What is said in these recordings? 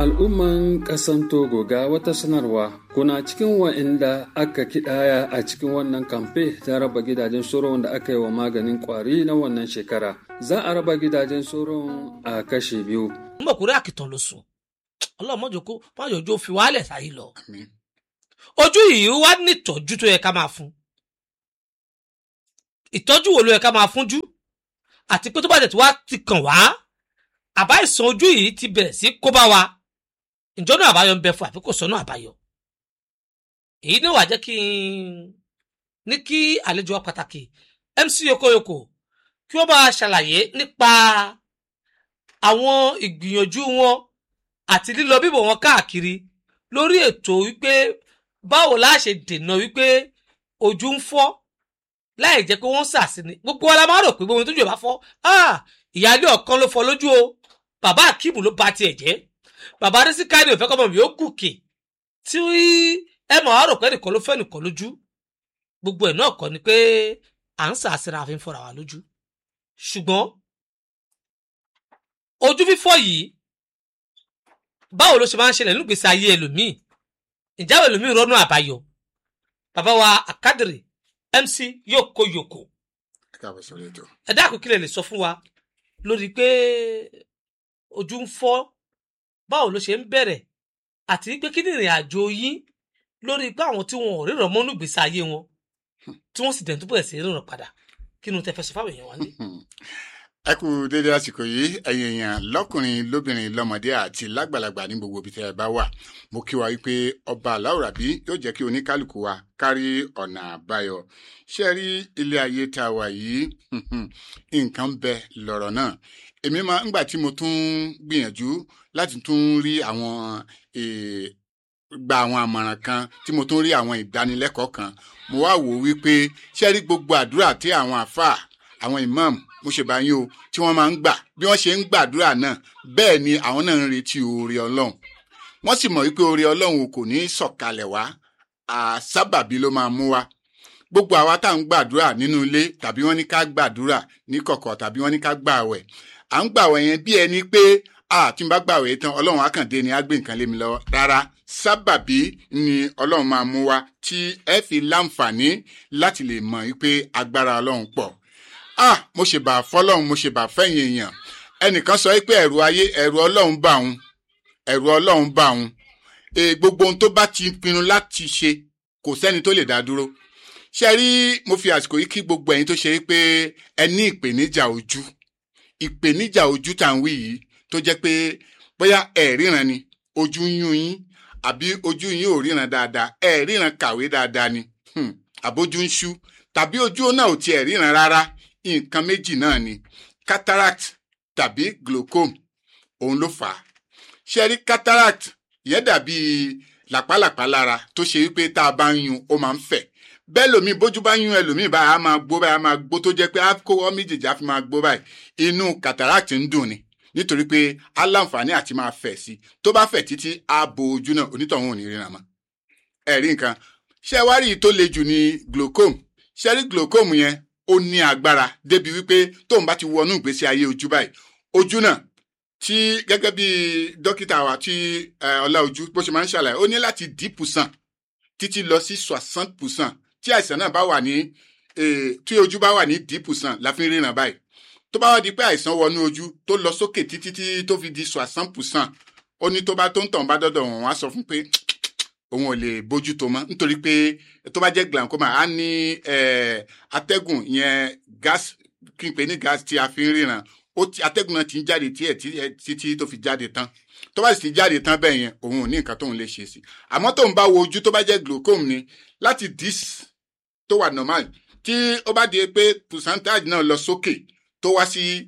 Al'umman ƙasan Togo ga wata sanarwa kuna cikin wa'inda aka kidaya a cikin wannan kamfe ta raba gidajen soron da aka yi wa maganin kwari na wannan shekara. Za a raba gidajen soron a kashe biyu. n bọ̀ kúrẹ́ àkìtàn ló sùn ọlọ́run mọ́jọ kó májòjó fi wálẹ̀ sáyé lọ. ojú yìí wá ní ìtọ́jú tó yẹ ká máa fún ìtọ́jú wo ló yẹ ká máa fúnjú àti pé tó bá dẹ̀ tí wá ti kàn wá àbá ìsàn ojú yìí ti bẹ̀rẹ̀ sí kó bá wa ìjọ́nà àbáyọ ń bẹ fún àbí kò sọ́nà àbáyọ. èyí ni wàá jẹ́ kí n ní kí àlejò wa pàtàkì MC Yokoyoko kí wọ́n bá ṣàlàyé nípa àwọn ìgbìyànjú wọn àti lílọ bíbọ̀ wọn káàkiri lórí ètò wípé báwo la ṣe dènà wípé ojú ń fọ́ láì jẹ́ pé wọ́n ṣàṣìní gbogbo wa la máa rò pé gbogbo tójú ẹ̀ bá fọ́ ìyáálé ọ̀kan ló fọ́ lójú o bàbá akíìmù ló ba tiẹ̀ jẹ́ bàbá adésíkáàdì òfẹ́ kọ́mọ mi ó gùnkè tí ẹ mọ̀ á rò pé nìkan ló fẹ́ nìkan lójú gbogbo ẹ̀ náà kọ́ ni pé à ń ṣàṣìra àfi ń fọ́ra wa lójú ṣùgbọ́n ojú fífọ́ yìí báwo ló ṣe máa ń ṣẹlẹ̀ nígbèsè ayé ẹlòmíì ìjáwé ẹlòmíì rọ́nú àbáyọ bàbá wa àkádìrì MC Yokoyoko ẹ dákun kí lè lè sọ fún wa lórí pé ojú ń fọ́ báwo ló ṣe ń bẹ̀rẹ̀ àti pé kí ni ìrìn àjò yín lórí pé àwọn tí wọn ò ríran mọ́nú ìgbésí ayé wọn tí wọ́n sì dẹ̀ tó bẹ̀rẹ̀ sí ríran padà kí ni tẹ fẹ́ sọ fáwọn èèyàn wá ní. ẹ kú dédé àsìkò yìí ẹ̀yin èèyàn lọ́kùnrin lóbìnrin lọ́mọdé àti lágbàlagbà ní gbogbo ibi tẹ́ ẹ bá wà mo kí wa wípé ọba aláwòrábí yóò jẹ́ kí oníkálukú wa kárí ọ̀nà àbáyọ ṣé rí ilé ayé tá a wà yìí nǹkan ń bẹ lọ́rọ̀ náà èmi máa ńgbà tí mo tún gbìyànjú láti tún rí àwọn gba àwọn àmọ̀ràn kan tí mo tún rí àwọn ìdánilẹ́kọ̀ọ́ kan mo wá wò wípé ṣé rí gbogbo àdúrà tí àwọn àfáà àwọn imam mo ṣe bá yín o tí wọ́n máa ń gbà bí wọ́n ṣe ń gbàdúrà náà bẹ́ẹ̀ ni àwọn náà ń retí oore ọlọ́run wọ́n sì mọ̀ wípé oore ọlọ́run kò ní sọ̀kalẹ̀ wá àsábàbí ló máa mú wá gbogbo àwa tá à ń gbàdúrà nínú ilé tàbí wọ́n ní ká gbàdúrà ní kọ̀kọ̀ tàbí wọ́n ní ká gbààwẹ̀ à ń gbààwẹ̀ yẹn bí ẹni pé tí n bá gbààwẹ̀ tán ọlọ́run àkàndé ni á gbé nǹkan lé mi lọ́wọ́ rárá sábàbí ni ọlọ́run máa mú wá tí ẹ fi láǹfààní láti lè mọ̀ wípé agbára ọlọ́run pọ̀ ah mo ṣe bà fọlọ́run mo ṣe bà fẹ́yìn èèyàn ẹnìkan sọ pé ẹ̀rù ayé ẹ̀rù ọlọ́run bà òun ẹ̀rù ọlọ́run bà òun e, gbogbo ohun tó bá ti pinnu láti ṣe kò sẹ́ni tó lè dá dúró ṣe rí mo fi àsìkò yìí kí gbogbo ẹ̀yin tó ṣe pé ẹ ní ìpèníjà ojú ìpèníjà ojú tá à ń wí yìí tó jẹ́ pé bóyá ẹ ríran ni ojú ń yún yín àbí ojú yín ò ríran dáadáa ẹ ríran kàwé dáadáa ni àbójú ń ṣú tàbí ojú náà ò tiẹ̀ ríran rárá nǹkan méjì náà ni cataract tàbí glaucoma òun ló fà á ṣe rí cataract yẹn dàbí làpálàpá lára tó ṣe wípé tá a bá ń yún ó máa ń fẹ̀ bẹ́ẹ̀ lómi bójú bá yún ẹlòmíì báyìí á máa gbó báyìí á máa gbó tó jẹ́ pé á kó ọ méjèèjì á fi máa gbó báyìí inú cataract ń dùn ni nítorí pé á láǹfààní àti máa fẹ̀ sí tó bá fẹ̀ títí á bo ojú náà onítọ̀hún ò ní ríran mọ́ ẹ̀rí nǹkan ṣé wá rí i tó le jù ní glaucoma ṣé rí glaucoma yẹn ó ní agbára débi wípé tóun bá ti wọnú ìgbésí ayé ojú báyìí ojú náà tí gẹ́gẹ́ bí dókítà wa tí ọlá ojú bó ṣe máa ń ṣàlàyé ó ní láti dix percent títí lọ sí soixante percent tí àìsàn náà bá wà ní tí ojú bá wà ní dix percent la fi ń ríran báyìí tó bá wá di pé àìsàn wọnú ojú tó lọ sókè títí tí tó fi di soixante percent ó ní tó bá tó ń tàn bá dọ́dọ̀ wọn wá sọ fún pé òun ò lè bójú tó mọ́ nítorí pé tó bá jẹ́ glaucoma á ní atẹ́gùn yẹn gas kí n pè ní gas tí a fi ń ríran ó ti atẹ́gùn náà ti ń jáde tí ẹ̀ títí tó fi jáde tán tó bá sì ti jáde tán bẹ́ẹ̀ yẹn òun ò ní nǹkan tóun lè ṣe sí àmọ́ tóun bá wo ojú tó bá jẹ́ glaucoma ni láti dis tó wà normal tí ó bá di pé percentage náà lọ sókè tó wá sí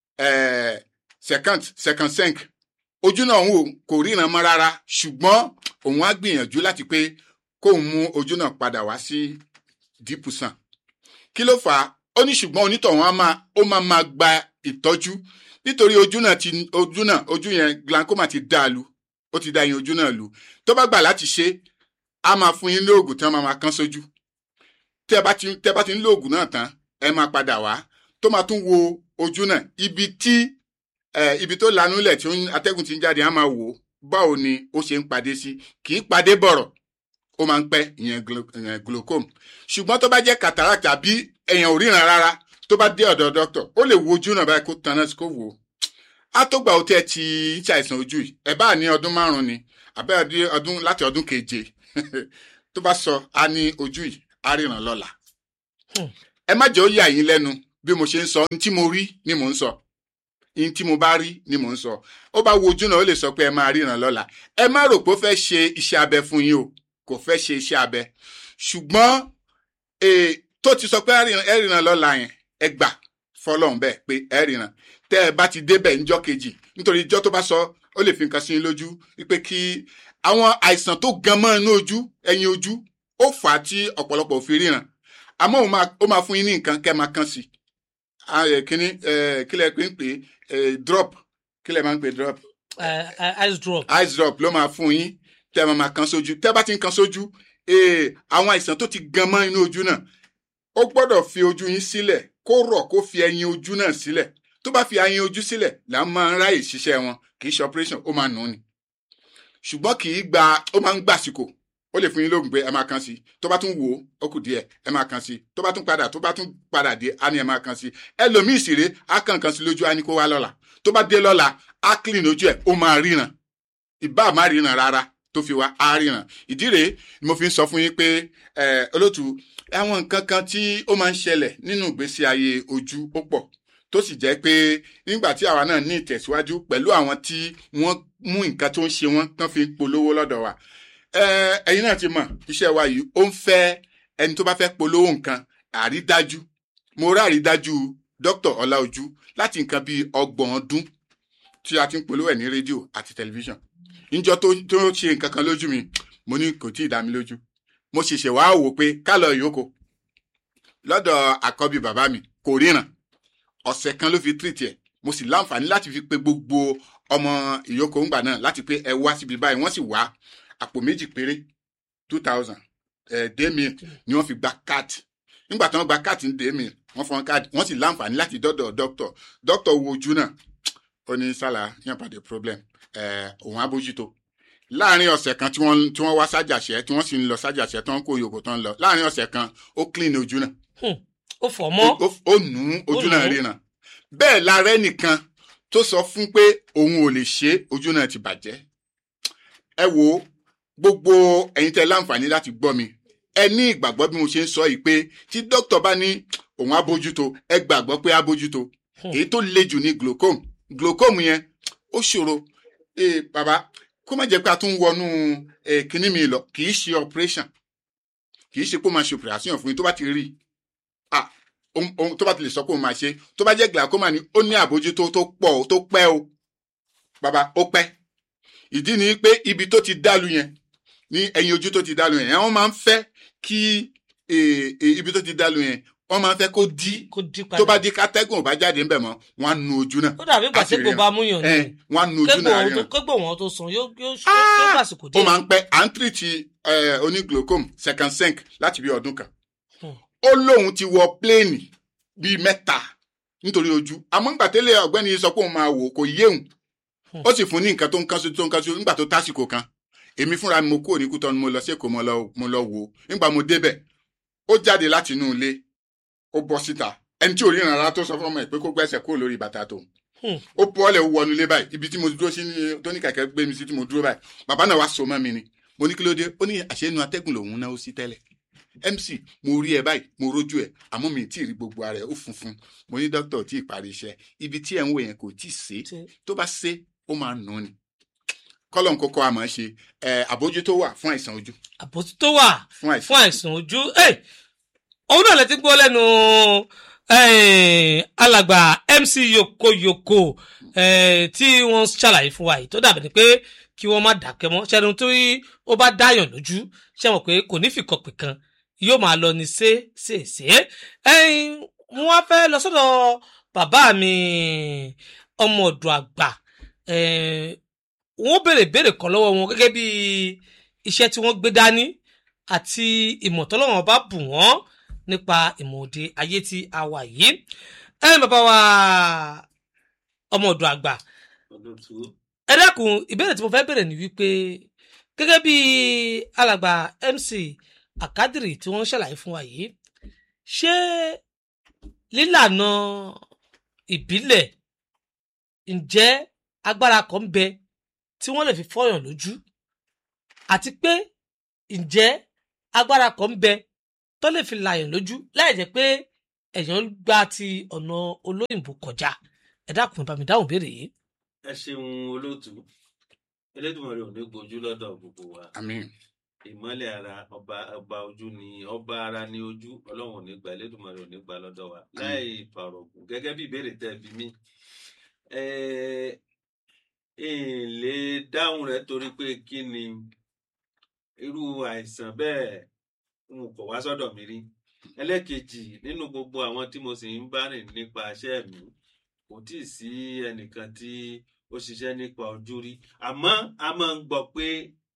second second cinq ojú náà òun kò ríran mọ́ rárá ṣùgbọ́n òun á gbìyànjú láti pé kóun mú ojú náà padà wá sí dix percent kí ló fà á ó ní ṣùgbọ́n onítọ̀hún á máa ó máa máa gba ìtọ́jú nítorí ojú náà ti ojú náà ojú yẹn glaucoma ti dá a lu ó ti dá yín ojú náà lu tó bá gbà láti ṣe á máa fún yín lóògùn tí wọ́n máa máa kán sójú tẹ́ bá ti tẹ́ bá ti ń lóògùn náà tán ẹ máa padà wá tó máa tún wo ojú náà ibi tí ibi tó lanú lẹ̀ tí atẹ́gùn ti ń jáde á máa wò báwo ni ó ṣe ń padé sí kì í padé bọ̀rọ̀ ó máa ń pẹ́ ìyẹn glo- ìyẹn glaucoma ṣùgbọ́n tó bá jẹ́ cataract tàbí èèyàn ò ríran rárá tó bá dé ọ̀dọ̀ dókítà ó lè wo ojú náà báyìí kó tanná sí kó wò ó á tó gbà ó tẹ́ ti ń ṣàìsàn ojú yìí ẹ̀ bá ní ọdún márùn-ún ni àbẹ́ ọdún- ọdún láti ọdún keje tó bá sọ á ní ojú yìí á ríran lọ́la Hmm. ẹ má jẹ́ ó yà yín lẹ́nu bí mo ṣe ń sọ ní tí mo rí ni mò ń sọ ní tí mo bá rí ni mò ń sọ ó bá wo ojú náà ó lè sọ pé ẹ máa ríran lọ́la ẹ má rò pé ó fẹ́ ṣe iṣẹ́ abẹ fún yín o kò fẹ́ ṣe iṣẹ́ abẹ ṣùgbọ́n eh, tó ti sọ pé ẹ ríran- ẹ ríran lọ́la yẹn ẹ gbà fọlọ́run bẹ́ẹ̀ pé ẹ ríran tẹ́ ẹ bá ti débẹ̀ níjọ́ kejì nítorí ìjọ́ tó bá sọ ó lè fi nǹkan sí yín lójú wípé kí àwọn àìsàn tó gan mọ́ inú ojú ẹ̀yìn ojú ó fà á tí ọ̀pọ̀lọpọ̀ ò fi ríran àmọ́ ó máa ó máa fún yín ní nǹkan kẹ́ ẹ máa kán sí i Ah, eh, kíní eh, kílẹ̀ pé ń pè é eh, drop kílẹ̀ máa ń pè drop Eh, eh, ice drop ice drop ló máa fún yín tẹ́ ẹ máa máa kan sójú tẹ́ ẹ bá ti ń kan sójú eh, àwọn àìsàn tó ti gan mọ́ inú ojú náà ó gbọ́dọ̀ fi ojú yín sílẹ̀ kó rọ̀ kó fi ẹyin ojú náà sílẹ̀ tó bá fi ẹyin ojú sílẹ̀ là ń máa ń ráyè ṣiṣẹ́ wọn kì í ṣe operation ó máa nù ún ni ṣùgbọ́n kì í gba ó máa ń gbàsìkò ó lè fún yín lóògùn pé ẹ máa kan sí i tó bá tún wò ó ó kù díẹ̀ ẹ máa kan sí i tó bá tún padà tó bá tún padà dé á ní ẹ máa kan sí i ẹlòmíì sì rèé á kàn kan sí lójú á ní kó wá lọ́la tó bá dé lọ́la á clean ojú ẹ̀ ó máa ríran ìbá má ríran rárá tó fi wá á ríran ìdí rèé ni mo fi ń sọ fún yín pé ẹ olótú àwọn nǹkan kan tí ó máa ń ṣẹlẹ̀ nínú ìgbésí ayé ojú ó pọ̀ tó sì jẹ́ pé nígbà tí àwa náà ní ìtẹ̀síwájú pẹ̀lú àwọn tí wọ́n mú nǹkan tó ń ṣe wọ́n tán fi ń polówó lọ́dọ̀ wa ẹ ẹ̀yin náà ti mọ̀ iṣẹ́ wa yìí ó ń fẹ́ ẹni tó bá fẹ́ polówó nǹkan àrídájú mo rí àrídájú dr ọláojú láti nǹkan bíi ọgbọ̀n ọdún tí a ti ń polówó ẹ̀ ní rédíò àti tẹlifíṣàn níjọ́ tó tó ṣe nǹkan kan lójú mi mo ní kò tí ì dá mi lójú mo ṣẹ̀ṣẹ̀ wá wò pé ká lọ ìyókò lọ́dọ̀ àkọ́bí bàbá mi kò ríran ọ̀sẹ̀ kan ló fi tírìtì ẹ̀ mo sì láǹfààní láti fi pe gbogbo ọmọ ìyókò ńgbà náà láti pé ẹ wá síbi báyìí wọ́n sì wá àpò méjì péré two thousand demi ni wọ́n fi gba káàdì nígbà tí wọ́n gba káàdì ní demi wọ́n fọ́n káàdì wọ́n sì láǹfààní láti dọ́dọ̀ dókítọ̀ dókítọ̀ wo ojú náà ó ní sálà yàn pàdé problem ẹ̀ òun abójútó láàrin ọ̀sẹ̀ kan tí wọ́n tí wọ́n wá sájàṣẹ́ tí wọ́n sì ń lọ sájàṣẹ́ tí wọ́n kó yòókù tán lọ láàrin ọ̀sẹ̀ kan ó clean ojú náà ó fọ̀ mọ́ ó ó nù ún ojú Ó nù náà ún. ríran bẹ́ẹ̀ lára ẹnìkan tó sọ fún pé òun ò lè ṣe é, ojú náà ti bàjẹ́ ẹ wo gbogbo ẹ̀yin tẹ́ láǹfààní láti gbọ́ mi ẹ ní ìgbàgbọ́ bí mo ṣe ń sọ yìí pé tí dókítà bá ní òun á bójútó ẹ gbàgbọ́ pé á bójútó Hmm. èyí tó le jù ní glaucoma glaucoma yẹn ó ṣòro ee bàbá kó má jẹ́ pé a tún wọnú eh, kinní mi lọ kì í ṣe operation kì í ṣe pé ó máa ṣe operation fún yín tó bá ti rí i ah ohun ohun tó bá ti lè sọ pé òun máa ṣe tó bá jẹ́ glaucoma ni ó ní àbójútó tó pọ̀ tó pẹ́ o bàbá ó pẹ́ ìdí ni pé ibi tó ti dálu yẹn ní ẹ̀yìn ojú tó ti dálu yẹn wọ́n máa ń fẹ́ kí eh, eh, ibi tó ti dálu yẹn wọ́n máa ń fẹ́ kó dí kó dí padà tó bá di kátẹ́gùn ò bá jáde ńbẹ̀ mọ́ wọ́n á nu ojú náà ó dàbí ìgbà àti tí kò ríran. bá múyàn ẹ ní wọ́n á nu ojú kégbò náà wọn tó ríran kégbò wọn tó sàn yóò yóò Ah! yóò fàsìkò ó díẹ̀ máa ń pẹ́ à ń tìrìtì oníglocom second sync láti bí ọdún kan Hmm. ó lóun ti wọ pléènì bíi mẹ́ta nítorí ojú àmọ́ ńgbà tẹ́lẹ̀ ọ̀gbẹ́ni yìí sọ pé òun máa wò kò yéhùn Hmm. ó sì fún ní nǹkan tó ń kán sí tó ń kán sí nígbà tó tásìkò kan èmi fúnra mi mo kúrò ní kútọ́ ni mo lọ sí èkó mo lọ mo lọ wò ó nígbà mo débẹ̀ ó jáde láti inú ilé ó bọ́ síta ẹni tí ò ríran rárá tó sọ fún ọmọ ẹ̀ pé kó gbẹ́sẹ̀ kúrò lórí bàtà tòun Hmm. ó bọ́ọ̀lẹ̀ ó wọnú ilé báyìí ibi tí mo dúró sí ní- tó ní kẹ̀kẹ́ gbé mi sí tí mo dúró báyìí bàbá náà wá so mọ́ mi ni mo ní kí ló dé ó ní àṣẹnu atẹ́gùn lòun náà ó sí tẹ́lẹ̀ mc mo rí ẹ báyìí mo rójú ẹ àmọ́ mi ì tí ì rí gbogbo ara ẹ ó funfun mo ní dókítà ò tí ì parí iṣẹ́ ibi tí ẹ̀ ń wò yẹn kò tí ì sé Tí- tó bá sé ó máa nù ú ni kọ́lọ̀ ń kọ́kọ́ àmọ́ ṣe ẹ̀ àbójútó wà fún àìsàn ojú àbòtí tó wà fún àìsàn fún àìsàn ojú Ẹ̀, òun náà lè ti gbọ́ lẹ́nu eh, alàgbà mc yokoyoko eh, tí wọ́n ṣàlàyé fún wa yìí tó dàbí ni pé kí wọ́n má dákẹ́ mọ́ ṣẹ́ni tó ó bá dáyàn lójú ṣe mọ̀ pé kò ní fìkọ̀pì kan yóò máa lọ ní ṣe ṣe ṣe ẹyin mo wá fẹ́ lọ sọ́dọ̀ bàbá mi ọmọ ọ̀dọ̀ àgbà eh, wọ́n béèrè béèrè kan lọ́wọ́ wọn gẹ́gẹ́ bí iṣẹ́ tí wọ́n gbé dání àti ìmọ̀ tọ́lọ́wọ́n bá bù wọ́n nípa ìmọ̀ òde ayé tí a wà yìí. ẹ bàbá wa ọmọ ọ̀dọ̀ àgbà ẹ dákun ìbéèrè tí mo fẹ́ bèrè ni wípé gẹ́gẹ́ bí alàgbà mc akadiri tí wọ́n ń ṣàlàyé fún wa yìí ṣé lílànà ìbílẹ̀ ǹjẹ́ agbára kan ń bẹ tí wọ́n lè fi fọ́yàn lójú àti pé ǹjẹ́ agbára kan ń bẹ tó lè fi làyàn lójú láì jẹ́ pé èèyàn gba ti ọ̀nà olóyìnbó kọjá ẹ dákun bá mi dáhùn béèrè yìí. ẹ ṣeun olóòtú elédùnmọ̀rẹ́ ò ní gbojú lọ́dọ̀ gbogbo wa àmín ìmọ́lẹ̀ ara ọba ọba ojú ni ọba ara ní ojú ọlọ́run ò ní gba elédùnmọ̀rẹ́ ò ní gba lọ́dọ̀ wa láì fàrọ̀gùn gẹ́gẹ́ bí ìbéèrè tẹ́ bí mí ẹ ẹ lè dáhùn rẹ̀ torí pé kí ni irú àìsàn bẹ́ẹ̀ n kò wá sọ́dọ̀ mi rí ẹlẹ́kejì nínú gbogbo àwọn tí mo sì ń bá rìn nípa iṣẹ́ mi kò tí ì sí ẹnìkan tí ó ṣiṣẹ́ nípa ojú rí àmọ́ a máa ń gbọ́ pé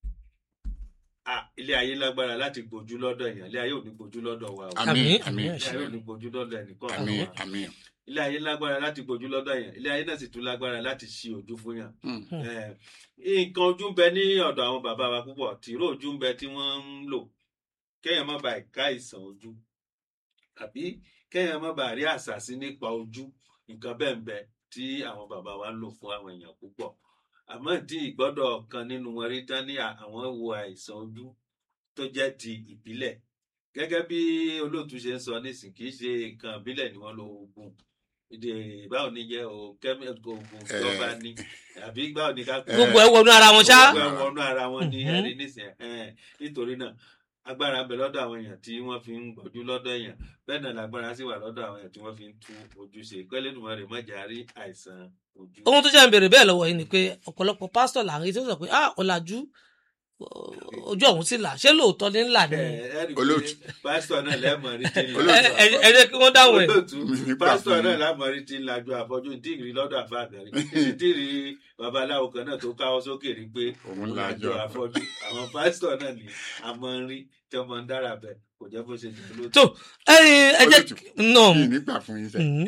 ah, ilé ayé lágbára láti gbójú lọ́dọ̀ èèyàn ilé ayé ò ní gbójú lọ́dọ̀ wa o àmín Àmín, àmín àmín, ilé ayé ò ní gbójú lọ́dọ̀ ẹnìkan àmín wa àmín ilé ayé lágbára láti gbójú lọ́dọ̀ èèyàn ilé ayé náà sì tún lágbára láti ṣí ojú fún yàn Mm. Eh, nǹkan ojú ń bẹ ní ọ̀dọ̀ àwọn bàbá wa púpọ̀ tìró ojú ń bẹ tí wọ́n ń lò kéèyàn má bàa ká ìsàn ojú àbí kéèyàn má bàa rí àṣàsí nípa ojú nǹkan bẹ́ẹ̀ ń bẹ tí àwọn bàbá wa ń lò fún àwọn èèyàn púpọ̀ àmọ́ tí ìgbọ́dọ̀ kan nínú wọn rí tán ní àwọn wo àìsàn ojú tó jẹ́ ti ìbílẹ̀ gẹ́gẹ́ bí olóòtú ṣe ń sọ nísìn kì í ṣe nǹkan ìbílẹ̀ ni wọ́n lo oògùn ìdè báwo ni jẹ́ o kẹ́mí oògùn tí wọ́n bá ní àbí báwo ni ká Eh, gbogbo ẹ wọnú ara wọn ṣá. gbogbo ẹ̀ wọnú ara wọn ní Mhm. ẹ̀rí nísìn ẹ̀hẹ́n. nítorí náà agbára ń bẹ lọ́dọ̀ àwọn èèyàn tí wọ́n fi ń gbọ́jú lọ́dọ̀ èèyàn bẹ́ẹ̀ náà lágbára sì wà lọ́dọ̀ àwọn èèyàn tí wọ́n fi ń tú ojú ṣe pẹ́lẹ́dùnmọ́ rẹ̀ mọ́jà rí àìsàn ojú. ohun tó jẹ́ ń béèrè bẹ́ẹ̀ lọ́wọ́ yìí ni pé ọ̀pọ̀lọpọ̀ pásítọ̀ là ń rí tí ó sọ pé ah ọ̀làjú ojú ọ̀hún sì là ṣé lóòótọ́ ní ńlá ni. Ẹ, ẹ rí i pé Olóòtú. pásítọ̀ náà lẹ́mọ̀ rí tí ń Olóòtú. lajú ẹ ẹ jẹ́ kí wọ́n dáhùn ẹ̀. olóòtú Mi nígbà pásítọ̀ fún náà yín. lámọ̀ rí tí ń lajú àfọ́jú tí ì rí lọ́dọ̀ àfáàgàrí tí ì rí babaláwo kan náà tó káwọ́ sókè rí pé Òun òun lajú lajú àfọ́jú àwọn pásítọ̀ náà ni a máa ń rí tí wọ́n máa ń dára bẹ̀ kò jẹ́ bó ṣe jẹ́ olóòtú. tó ẹyin ẹ jẹ́ Olóòtú. nà mi nígbà fún yín sẹ Mhm.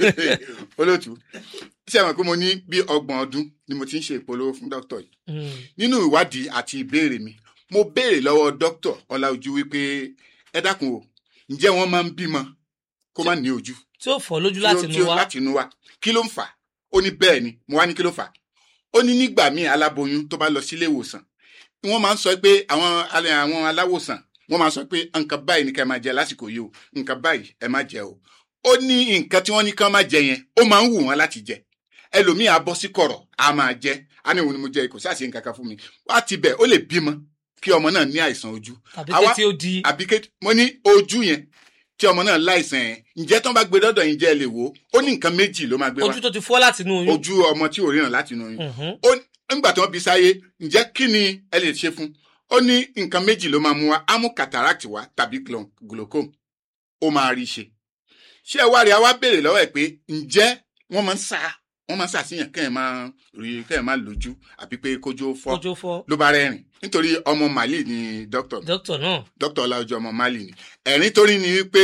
olóòtú ṣé àwọn pé mo ní bí ọgbọ̀n ọdún ni mo ti ń ṣe ìpolówó fún dókítà yìí Mhm. nínú ìwádìí àti ìbéèrè mi mo béèrè lọ́wọ́ dókítà ọláojú wípé ẹ dákun o ǹjẹ́ wọ́n máa ń bímọ kó má ní ojú tí ó fọ́ lójú tí láti ó- tí inú ó- wa láti inú wa kí ló ń fà á ó ní bẹ́ẹ̀ ni mo wá ní kí ló fà á ó ní nígbà míì aláboyún tó bá lọ sílé ìwòsàn wọ́n máa ń sọ pé àwọn alẹ́- àwọn aláwòsàn wọ́n máa ń sọ pé nǹkan báyìí ni ká máa jẹ lásìkò yìí o nǹkan báyìí ẹ má jẹ o ó ní nǹkan tí wọ́n ní ká má jẹ yẹn ó máa ń wù wọ́n láti jẹ ẹlòmíì á bọ́ sí kọ̀rọ̀ á máa jẹ á ní òun ni mo jẹ kò sáà sí nǹkan kan fún mi wá ti bẹ̀ ó lè bímọ kí ọmọ náà ní àìsàn ojú tàbí àwa- kí tí ó di àbí ké mo ní ojú yẹn tí ọmọ náà láìsàn yẹn ǹjẹ́ tó ń bá gbé dọ́dọ̀ yín jẹ́ ẹ lè wò ó ó ní nǹkan méjì ló máa gbé wá ojú tó ti fọ́ láti inú oyún. ojú ọmọ tí ò ríran láti inú oyún Mhm. ó nígbà tí wọ́n bí sáyé ǹjẹ́ kí ni ẹ lè ṣe fún ó ní nǹkan méjì ló máa mú wa á mú cataract wá tàbí glo- glaucoma ó máa rí i ṣe ṣé ẹ wá rí i a wá béèrè lọ́wọ́ ẹ̀ pé ǹjẹ́ wọ́n máa ń sá wọ́n máa ń ṣàṣìyàn kẹ́ ẹ̀ máa rí kẹ́ ẹ̀ máa lójú àbí pé kójú ó fọ́ ojú fọ́ ló bá rẹ́rìn nítorí ọmọ màlíì ni dókítà dókítà náà dókítà ọláojú ọmọ mali ni ẹ̀rín torí ni wípé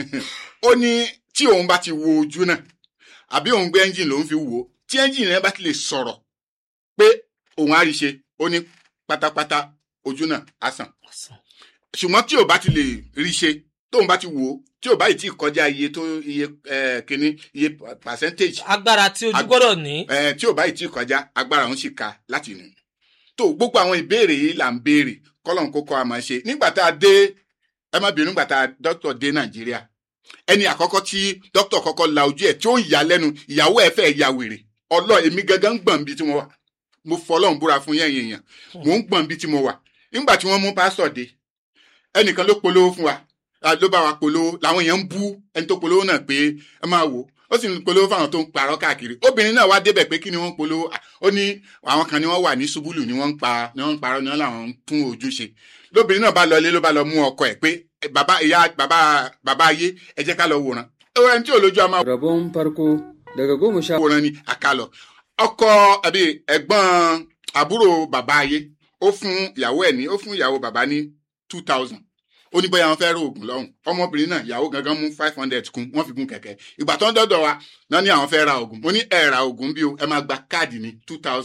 ó ní tí òun bá ti wo ojú náà àbí òun gbé ẹ́ńjìn lòun fi wò ó tí ẹ́ńjìn rẹ̀ bá ti lè sọ̀rọ̀ pé òun á rí ṣe ó ní pátápátá ojú náà á sàn ṣùgbọ́n tí ò bá ti lè rí ṣe tóun bá ti wò ó tí ò bá yìí tí kọjá iye tó iye eh, kíní iye percentage agbára tí ojú Ag- gbọ́dọ̀ ní eh, tí ò bá yìí tí kọjá agbára òun sì ka láti nù. tó gbogbo àwọn ìbéèrè yìí là ń béèrè kọ́lọ́n kó kọ́ àmọ́ ṣe nígbà tá a dé ẹ má bínú nígbà tá a dókítà dé nàìjíríà ẹni àkọ́kọ́ tí dókítà kọ́kọ́ la ojú ẹ̀ tí ó ń yà lẹ́nu ìyàwó ẹ̀ fẹ́ ya wèrè ọlọ́ èmi gangan ń gbọ̀n bí tí mo wà mo fọlọ́run búra fún yẹn èèyàn mò ń gbọ̀n bí tí mo wà nígbà tí wọ́n mú pásítọ̀ dé ẹnìkan ló polówó fún wa ah, ló bá wa polówó làwọn èèyàn ń bú ẹni tó polówó náà pé ẹ máa wò ó sì ń polówó fáwọn tó ń parọ́ káàkiri obìnrin náà wá débẹ̀ pé kí ni wọ́n ń polówó Ah, ó ní àwọn kan ni wọ́n wà ní ṣubúlù ni wọ́n ń pa ni wọ́n ń parọ́ ni wọ́n làwọn ń tún ojú ṣe lóbìnrin náà bá lọ ilé ló bá lọ mú ọkọ ẹ̀ pé "Eh, bàbá ìyá bàbá bàbá ayé ẹ jẹ́ ká lọ wòran ẹni tí ò lójú a máa Rabon farko daga goma sha wòran ni àkàlọ ọkọ àbí ẹ̀gbọ́n àbúrò bàbá ayé ó fún ìyàwó ẹ̀ ní ó fún ìyàwó bàbá ní two thousand ó ní bóyá wọn fẹ́ rò oògùn lọ́hùn ọmọbìnrin náà ìyàwó gangan mú five hundred kún wọ́n fi gún kẹ̀kẹ́ ìgbà tó ń dọ́dọ̀ wa náà ní àwọn fẹ́ ra oògùn mo ní ẹ ra oògùn bí o ẹ máa gba káàdì ní two thousand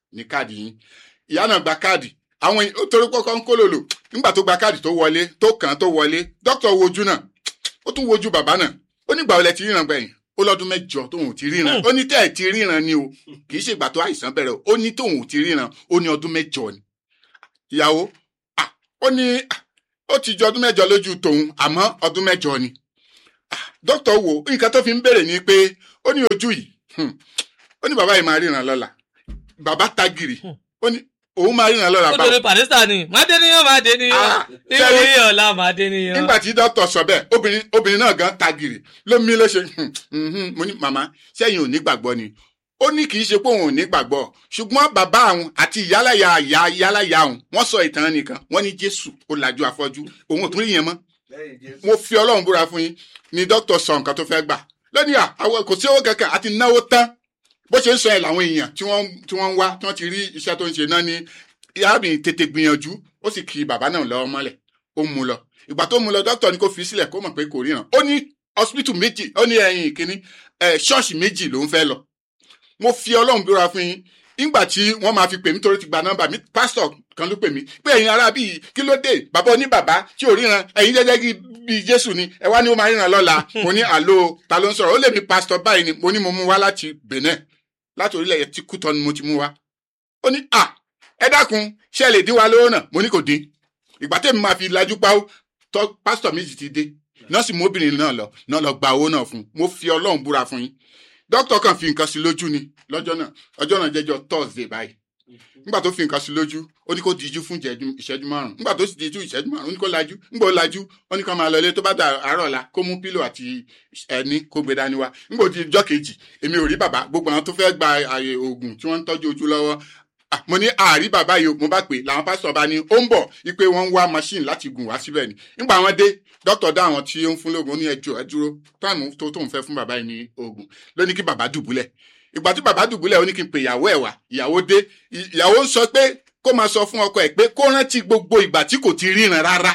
ní káàdì yín ìyá náà gba káàdì àwọn èèyàn- ó torí kọ́kọ́ ń kólòlò nígbà tó gba káàdì tó wọlé tó kàn án tó wọlé dókítà wojú náà ó tún wojú bàbá náà ó nígbà wo lẹ ti ríran gbẹ̀yìn ó lọ́dún mẹ́jọ tóun ò ti ríran ó ní tẹ́ ẹ̀ ti ríran ni o kì í ṣègbà tó àìsàn bẹ̀rẹ̀ o ó ní tóun ò ti ríran ó ní ọdún mẹ́jọ ni ìyàwó ah, ó ní ah, ó ti jọ ọdún mẹ́jọ lójú tòun àmọ́ ọdún mẹ́jọ ni Ah, dókítà wo nǹkan tó fi ń béèrè ni pé ó ní ojú yìí hmm, ó ní bàbá yìí máa ríran lọ́la bàbá tagìrì ó ní òun máa ríran lọ́la ó báwo dòde pàdésítà ni má dé níyàn má dé níyàn Ah, níwò yí ọ̀la má dé níyàn. nígbà tí dókítà sọ bẹ́ẹ̀ obìnrin obìnrin náà gan tagìrì ló mí ló ṣe hmm, mhm. mo ní màmá sẹ́yìn ò ní gbàgbọ́ ni ó ní kì í ṣe pé òun ò ní gbàgbọ́ ṣùgbọ́n bàbá àwọn àti ìyálàyà ìyá ìyálàyà àwọn wọ́n sọ ìtàn nìkan wọ́n ní jésù ó lajú afọ́jú òun ò tún rí yẹn mọ́ lẹ́yìn jésù. mo fi ọlọ́run búra fún yín ni dókítà sọ nǹkan tó fẹ́ gbà lónìí à àwọn kò sí owó kankan àti náwó tán bó ṣe ń sọ ẹ̀ làwọn èèyàn tí wọ́n tí wọ́n ń wá tí wọ́n ti rí iṣẹ́ tó ń ṣe náà ní arábìnrin tètè gbìyànjú ó sì kí bàbá náà lọ́wọ́ mọ́lẹ̀ ó mú lọ ìgbà tó mú lọ dókítà ní kó fi sílẹ̀ kó mọ̀ pé kò ríran ó ní hospital méjì ó ní ẹ̀yìn kínní ẹ̀ ṣọ́ọ̀ṣì méjì ló ń fẹ́ lọ mo fi ọlọ́run búra fún yín nígbà tí wọ́n máa fi pè mí torí ti gba nọ́mbà mi pásítọ̀ kan ló pè mí pé ẹ̀yin ará bíi kí ló dé bàbá oníbàbá tí ò ríran ẹ̀yin jẹ́jẹ́ kí bíi jésù ni ẹ wá ní ó máa ríran lọ́la mo ní àló ta ló ń sọ̀rọ̀ ó lè mi pásítọ̀ báyìí ni mo ní mo mú wá láti benin láti orílẹ̀ tí kútọ́ ni mo ti mú wá ó ní à ẹ dákun ṣé ẹ lè dín wa lówó náà mo ní kò dín ìgbà tẹ́mi máa fi lajú páwó tọ́ pásítọ̀ méjì ti dé nọ́ọ̀sì mọ́bìnrin náà lọ náà lọ gba owó náà fún un mo fi ọlọ́run búra fún yín dókítà kan fi nǹkan sí lójú ni lọ́jọ́ náà ọjọ́ náà jẹ́jọ́ thursday báyìí nígbà tó fi nǹkan sí lójú ó ní kó díjú fún ìjẹ́jú- ìṣẹ́jú márùn nígbà tó sì díjú ìṣẹ́jú márùn ó ní kó lajú nígbà ó lajú ó ní kó máa lọ ilé tó bá dà àárọ̀ ọ̀la kó mú pílò àti ẹni kó gbé dání wá nígbà ó di ọjọ́ kejì èmi ò rí bàbá gbogbo àwọn tó fẹ́ gba àyè oògùn tí wọ́n ń tọ́jú ojú lọ́wọ́ Ah, mo ní àárí bàbá yìí o, mo bá pè làwọn pásítọ̀ bá ní ó ń bọ̀ wípé wọ́n ń wá machine láti gùn wá síbẹ̀ ni nígbà wọn dé dókítà dá àwọn tí ó ń fún lóògùn ó ní ẹjọ́ ẹ dúró táìmù tó tóun fẹ́ fún bàbá yìí ní oògùn ló ní kí bàbá dùbúlẹ̀ ìgbà tí bàbá dùbúlẹ̀ ó ní kí n pè ìyàwó ẹ̀ wá ìyàwó dé ì- ìyàwó ń sọ pé kó máa sọ fún ọkọ ẹ̀ pé kó rántí gbogbo ìgbà tí kò ti ríran rárá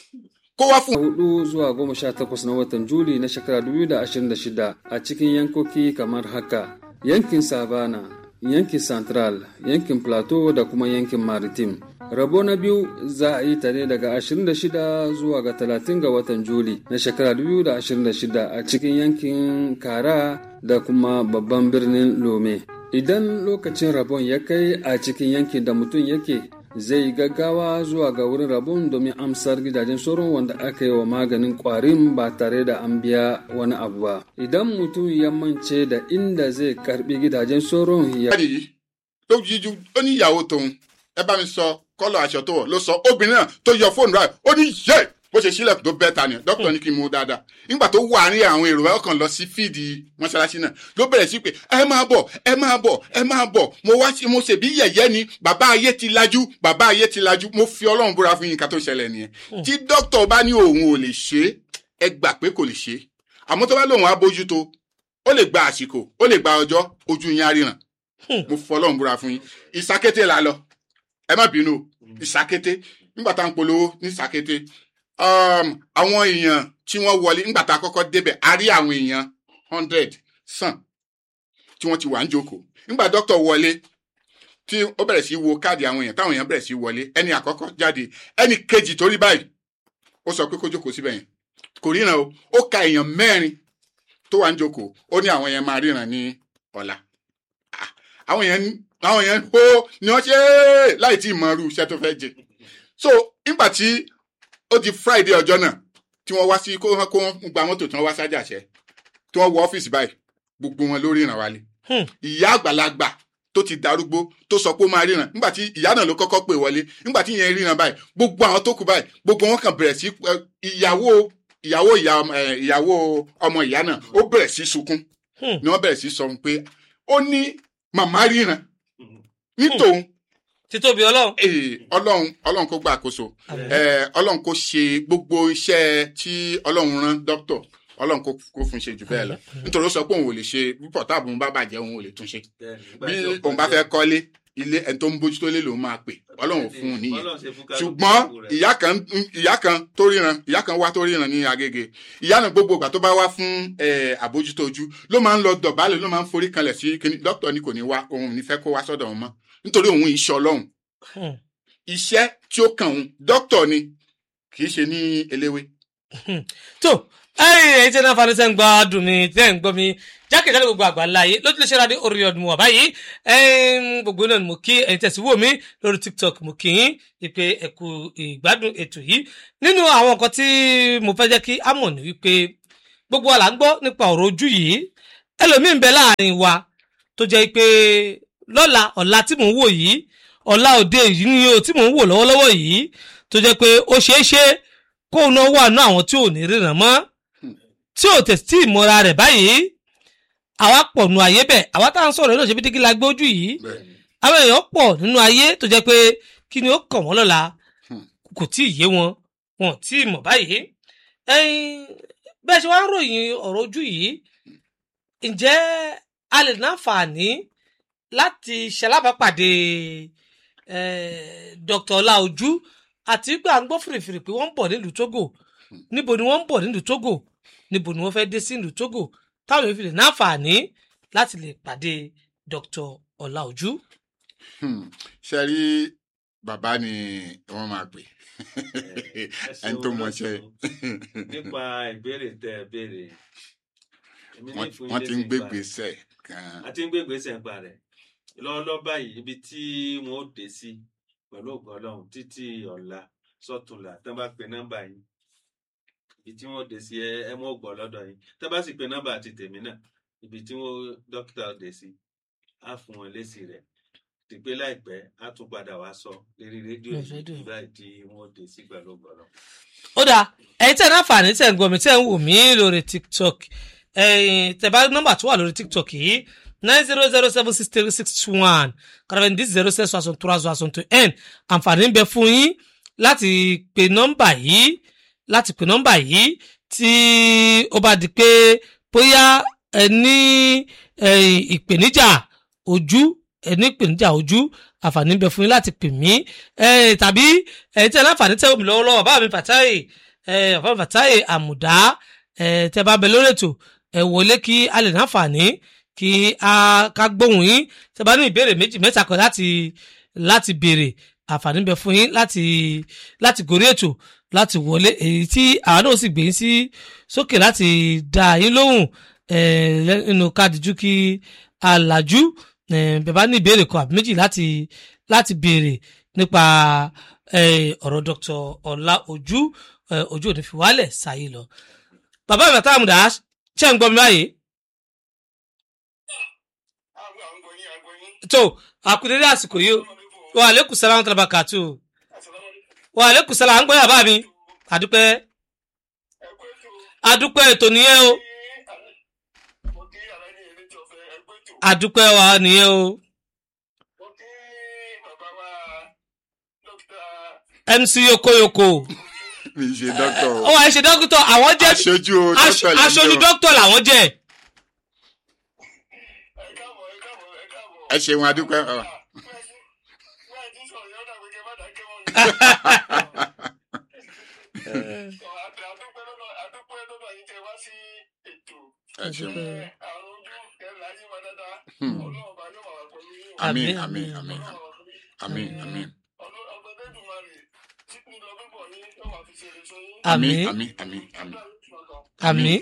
kó wá fún hudu zuwa goma sha takwas na watan Juli na shekara 2026 a cikin yankoki kamar haka yankin Savana, yankin Central, yankin Plateau da kuma yankin Maritim. Rabo na biyu za a yi ta ne daga 26 zuwa ga 30 ga watan Juli na shekara 2026 a cikin yankin Kara da kuma babban birnin Lome. Idan lokacin rabon ya kai a cikin yankin da mutum yake zai gaggawa zuwa ga wurin rabon domin amsar gidajen sauran wanda aka yi wa maganin kwarin ba tare da an biya wani abu ba idan mutum ya mance da inda zai karbi gidajen sauran ya jáde yìí ló jíjú ó ní ìyàwó tòun ẹ bá mi sọ kọ́lọ̀ aṣọ tó wọ̀ ló sọ obìnrin náà tó yọ fóònù rẹ̀ ó ní yé bó ṣe sílẹ̀ tó bẹ́ẹ̀ ta ni dókítà ní kí n mú dáadáa nígbà tó wà ní àwọn èrò ọkàn lọ sí fíìdì mọ́ṣáláṣí náà ló bẹ̀rẹ̀ sí pé ẹ máa bọ̀ ẹ máa bọ̀ ẹ máa bọ̀ mo wá sí mo ṣèbí yẹ̀yẹ́ ni bàbá ayé ti lajú bàbá ayé ti lajú mo fi ọlọ́run búra fún yín ká tó ṣẹlẹ̀ nìyẹn tí dókítà bá ní òun ò lè ṣe é ẹ gbà pé kò lè ṣe é àmọ́ tó bá lóun á bójútó ó lè gba àsìkò ó lè gba ọjọ́ ojú yín á ríran mo fọlọ́run búra fún yín ìsakété la lọ ẹ má bínú o, ìsakété nígbà tá à ń polówó ní ìsakété um, àwọn èèyàn tí wọ́n wọlé nígbà tá a kọ́kọ́ débẹ̀ a rí àwọn èèyàn hundred sàn tí wọ́n ti wà ń jókòó nígbà dókítà wọlé tí ó bẹ̀rẹ̀ sí í wo káàdì àwọn èèyàn táwọn èèyàn bẹ̀rẹ̀ sí í wọlé ẹni àkọ́kọ́ jáde ẹni kejì tó rí báyìí ó sọ pé kó jókòó síbẹ̀ yẹn kò ríran o ó ka èèyàn mẹ́rin tó wà ń jókòó ó ní àwọn yẹn máa ríran ní ọ̀la Ah, àwọn yẹn àwọn yẹn ó ni wọ́n ṣe é láì tí ì mọ irú iṣẹ́ tó fẹ́ jẹ so nígbà tí ó di friday ọjọ́ náà tí wọ́n wá sí kó wọ́n kó wọ́n gba mọ́tò tí wọ́n wá sájàṣẹ́ tí wọ́n wọ ọ́fíìsì báyìí gbogbo wọn ló ríran wálé Hmm. ìyá àgbàlagbà tó ti darúgbó tó sọ pé ó máa ríran nígbà tí ìyá náà ló kọ́kọ́ pè wọlé nígbà tí ìyẹn ríran báyìí gbogbo àwọn tó kù báyìí gbogbo wọn kàn bẹ̀rẹ̀ sí ẹ, ìyàwó ìyàwó ìyá ẹ, ìyàwó ọmọ ìyá náà ó bẹ̀rẹ̀ sí sunkún Hmm. ni wọ́n bẹ̀rẹ̀ sí sọ fún pé ó ní màmá ríran ní tòun títóbi ọlọ́run. eh, ọlọ́run ọlọ́run kó gba àkóso eh, ọlọ́run kó ṣe gbogbo iṣẹ́ tí ọlọ́run rán dókítà ọlọ́run kó kó fún un ṣe jù bẹ́ẹ̀ lọ nítorí ó sọ pé òun ò lè ṣe bí pọ̀táàbù ń bá bàjẹ́ òun ò lè tún ṣe bí òun bá fẹ́ kọ́lé ilé ẹni tó ń bójútó lé lòun máa pè ọlọ́run ò fún un níyẹn ṣùgbọ́n ìyá kan ìyá kan tó ríran ìyá kan wá tó ríran ní agége ìyá náà gbogbo ìgbà tó bá wá fún eh, àbójútó ojú ló máa ń lọ dọ̀bálẹ̀ ló máa ń forí kanlẹ̀ sí kíní dókítà ni kò ní wá òun ò ní fẹ́ kó wá sọ́dọ̀ wọn mọ́ nítorí òun iṣẹ́ ọlọ́run Hmm. iṣẹ́ tí ó kàn òun dókítà ni kì í ṣe ní eléwé. tó ẹyìn ẹyìn tí ẹ náà fani sẹ́ ń gbọ́ dùn mí tẹ́ ń gbọ́ mi jákèjádé gbogbo àgbáńlá yìí lójú lè ṣe ra dé orí ọdún mu wà báyìí ẹyìn gbogbo náà ni mo kí ẹyìn tẹ̀sí wò mí lórí tiktok mo kí yín ìpè ẹ̀kú ìgbádùn ètò yìí nínú àwọn nǹkan tí mo fẹ́ jẹ́ kí á mọ̀ ní wípé gbogbo wa là ń gbọ́ nípa ọ̀rọ̀ ojú yìí ẹlòmíín bẹ láàrin wa tó jẹ́ pé lọ́la ọ̀la tí mò ń wò yìí ọ̀la òde yìí ni o tí mò ń wò lọ́wọ́lọ́wọ́ yìí tó jẹ́ pé ó ṣeé ṣe kóun náà wà ní àwọn tí ò ní ríran mọ́ tí ò tẹ̀sí tí ìmọ̀ra rẹ̀ báyìí àwa pọ̀ nù ayé bẹ̀ àwa tá à ń sọ̀rọ̀ yìí náà ṣe bí dígí la gbé ojú yìí àwọn èèyàn pọ̀ nínú ayé tó jẹ́ pé kí ni ó kàn wọ́n lọ́la kò tí ì yé wọn wọn ò tí ì mọ̀ báyìí ẹ̀yin bẹ́ẹ̀ ṣe wá ń ròyìn ọ̀rọ̀ ojú yìí ǹjẹ́ a lè náǹfààní láti ṣalábàápàdé eh, Dr. Ọláojú àti pé à ń gbọ́ fìrìfìrì pé wọ́n ń bọ̀ nílùú Togo níbo ni wọ́n ń bọ̀ nílùú Togo níbo ni wọ́n fẹ́ dé sí nílùú Togo táwọn èèyàn fi lè náǹfààní láti lè pàdé Dr. Ọláojú. Hmm. ṣe rí bàbá ni wọ́n máa pè ẹ ẹni tó ṣeun mọṣẹ́ lọ́sùn. nípa ìbéèrè tẹ ẹ béèrè èmi ní wọ́n fún wọ́n ilé ti ń nípa gbé rẹ̀. gbèsè gan a ti ń gbé gbèsè ń pa rẹ̀ lọ́wọ́lọ́wọ́ báyìí ibi tí wọ́n ó dé sí pẹ̀lú ògùn ọlọ́run títí ọ̀la sọ́túnla tán bá pe nọ́mbà yín ibi tí wọ́n ó dé sí ẹ ẹ mọ́ ògbọ́ lọ́dọ̀ yín tán bá sì pe nọ́mbà àti tèmi náà ibi tí wọ́n dókítà ó dé sí á fún wọn lésì rẹ̀ ti pé láìpẹ́ á tún padà wá sọ lérí rédíò Lórí yìí rédíò. báyìí tí wọ́n ó dé sí pẹ̀lú ògùn ọlọ́run. ó dáa ẹ̀yin tẹ́ ẹ̀ náǹfààní tẹ́ ẹ̀ ń gbọ́ mi tẹ́ ẹ̀ ń wò mí lórí tiktok ẹ̀yin tẹ́ bá nọ́mbà tó wà lórí tiktok yìí nine zero zero seven six three six two one kàràbẹ̀ndì zero six soixante trois soixante un àǹfààní ń bẹ fún yín láti pe nọ́mbà yìí láti pe nọ́mbà yìí tí ó bá di pé bóyá ẹ ní ẹ̀yin ìpèníjà ojú ẹ ní ìpèníjà ojú àǹfààní ń bẹ fún yín láti pè mí ẹ tàbí ẹ̀yin tí ẹ láǹfààní tẹ́ omi lọ́wọ́lọ́wọ́ bá mi fàtáyè ẹ bàbá mi fàtáyè àmùdá ẹ tẹ́ bá bẹ lórí ètò ẹ wọlé kí a lè náǹfààní kí a ká gbóhùn yín tẹ́ bá ní ìbéèrè méjì mẹ́ta kan láti láti béèrè àǹfààní ń bẹ fún yín láti láti gorí ètò láti wọlé èyí tí àwọn náà sì gbé yín sí sókè láti dá yín lóhùn ẹ nínú kádìjú kí alájú ẹ bẹ bá ní ìbéèrè kan àbí méjì láti láti béèrè nípa eh, ọ̀rọ̀ Dr. Ọlá Ojú eh, ojú òní fi wálẹ̀ sáyé lọ. bàbá mi àtàwọn àmúdá ṣe ń gbọ́ mi báyìí. tó àkùdédé àsìkò yìí wà àlékún sálà wọn tẹ̀lé bá kàtó wà àlékún sálà à ń gbọ́ yàrá mi àdúpẹ́ àdúpẹ́ ètò nìyẹn o àdúpẹ́ wa nìyẹn o MC yokoyoko mi ṣe dókítà ó wà ẹ ṣe dókítà àwọn jẹ́ aṣojú aṣ- dókítà lè aṣojú jẹ́ o. dókítà làwọn jẹ́ ẹ ṣeun adúpẹ́ ọ. ẹ ṣeun Hmm. àmín àmín àmín àmín àmín àmín àmín àmín àmín àmín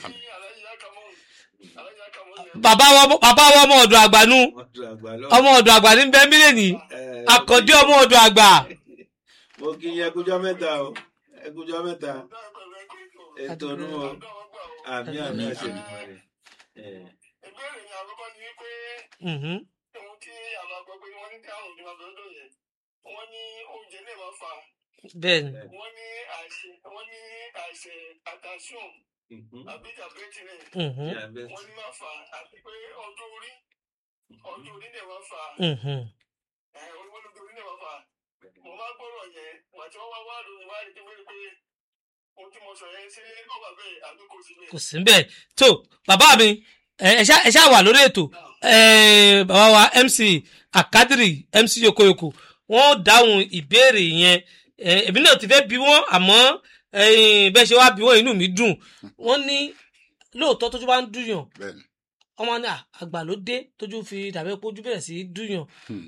bàbá wa bàbá wa ọmọ ọ̀dọ̀ àgbà nu wọ́n dùn àgbà lọ. ọmọ ọ̀dọ̀ àgbà ní bẹ́ẹ̀ mílíọ̀nù Eh, àkàndé ọmọ ọ̀dọ̀ àgbà mo kí yín ẹkújọ́ mẹ́ta o ẹkújọ́ mẹ́ta ètò ọdún o àmì àmì Àmín, àṣẹ àmín. ìgbà rẹ̀. Eh, ìbéèrè yẹn àkọ́kọ́ ni wípé Mhm. ohun tí àwọn àgbọ̀ pé wọ́n ní tí àrùn ìjọba lọ́dọ̀ yẹn wọ́n ní oúnjẹ lè máa fà bẹ́ẹ̀ni wọ́n ní àìsè wọ́n ní àìsè àtàṣùn mhm. àbí jàbẹ́tìrẹ̀ Mhm. Diabetes. wọ́n ní máa fà àti pé ọjọ́ orí ọjọ́ orí lè máa fà Mhm. ẹ̀ wọ́n lójú orí lè máa fà mo máa gbọ́rọ̀ yẹn wà tí wọ́n wá wá lóyún wá rí i pé pé ohun tí mo sọ yẹn ṣé ó wà bẹ́ẹ̀ àbí kò sí bẹ́ẹ̀. kò sí bẹ́ẹ̀ tó bàbá mi ẹ ẹ ṣá ẹ ṣá wà lórí ètò ẹ bàbá wa MC Akadiri MC Yokoyoko wọ́n dáhùn ìbéèrè yẹn ẹ èmi náà ti fẹ́ bí wọ́n àmọ́ ẹ̀yin bẹ́ẹ̀ ṣe wá bí wọ́n inú mi dùn wọ́n ní lóòótọ́ tójú bá ń dùnyàn bẹ́ẹ̀ni ọmọ ní à, àgbà ló dé tójú fi dàbí pé ojú bẹ̀rẹ̀ sí í dùnyàn Hmm.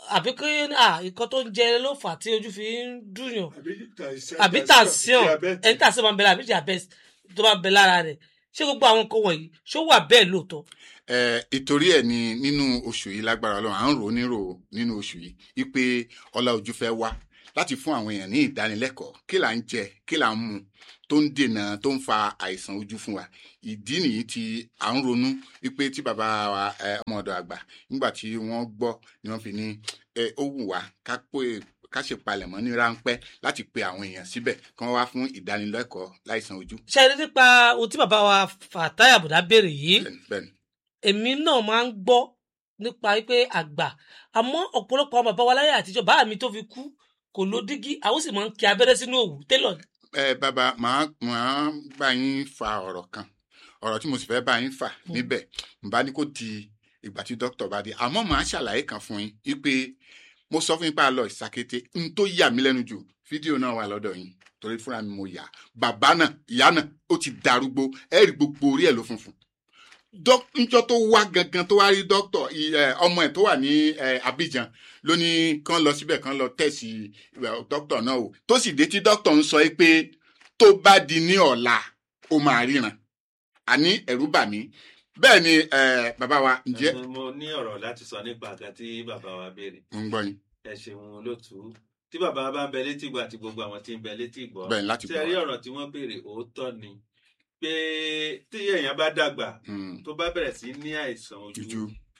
àbí kí à nǹkan tó ń jẹ ló fà á tí ojú fi ń dùnyàn àbí tàṣíọ̀n ẹni tàṣíọ̀n máa ń bẹ lára àbí diabetes tó máa ń bẹ lára rẹ̀ ṣé gbogbo àwọn nǹkan wọ̀nyí ṣó wà bẹ́ẹ̀ lóòótọ́. ẹ ìtorí ẹ ní nínú oṣù yìí lágbára Ọlọ́run à ń rò ó nírò nínú oṣù yìí wípé ọlá ojú fẹ́ wá láti fún àwọn èèyàn ní ìdánilẹ́kọ̀ọ́ kí là ń jẹ kí là ń mu tó ń dènà tó ń fa àìsàn ojú fún wa ìdí nìyí tí à ń ronú wípé tí bàbá wa ẹ, ọmọ ọ̀dọ̀ àgbà nígbà tí wọ́n gbọ́ ni wọ́n fi ní ẹ, ó wù wá ká pé ká ṣe palẹ̀mọ́ ní ráńpẹ́ láti pe àwọn èèyàn síbẹ̀ kí wọ́n wá fún ìdánilẹ́kọ̀ọ́ láìsàn ojú. ṣe é rí nípa ohun tí bàbá wa Fatai Àbùdá béèrè yìí bẹ́ẹ̀ni bẹ́ẹ̀ni èmi náà máa ń gbọ́ nípa pé àgbà àmọ́ ọ̀pọ̀lọpọ̀ àwọn bàbá wa láyé àtijọ́ bàbá mi tó fi kú kò lo dígí àwọn sì máa ń kí abẹ́rẹ́ sínú òwú télọ̀ ni. ẹ bàbá màá màá bá yín fa ọ̀rọ̀ kan ọ̀rọ̀ tí mo sì fẹ́ bá yín fà níbẹ̀ n bá ní kó di ìgbà tí dókítà bá dé àmọ́ màá ṣàlàyé kan fún yín wípé mo sọ fún yín pé a lọ ìsakété n tó yà mí lẹ́nu jù fídíò náà wà lọ́dọ̀ yín torí fúnra mi mo yà á. bàbá náà ìyá náà ó ti darúgbó ẹ rí gbogbo orí ẹ̀ ló funfun Dók- njọ́ tó wá gangan tó wá rí dókítà ì- ẹ, ọmọ ẹ̀ tó wà ní ẹ, Abidjan ló ní kán lọ síbẹ̀ kán lọ tẹ̀sí ẹ, dókítà náà o tó sì dé tí dókítà ń sọ pé tó bá di ní ọ̀la ó máa ríran àní ẹ̀rù bà mí bẹ́ẹ̀ ni ẹ, bàbá wa ǹjẹ́ Mo- mo ní ọ̀rọ̀ láti sọ nípa àga tí bàbá wa béèrè mo ń gbọ́ yín ẹ ṣeun olótùú tí bàbá wa bá ń bẹ létí ìgbà àti gbogbo àwọn tí ń bẹ létí ìgbọ́ bẹ́ẹ̀ ni láti tí gbọ́ ẹ rí wa. ọ̀rọ̀ tí wọ́n béèrè òótọ́ ni pé tí èèyàn bá dàgbà Mm, tó bá bẹ̀rẹ̀ sí ní àìsàn ojú ojú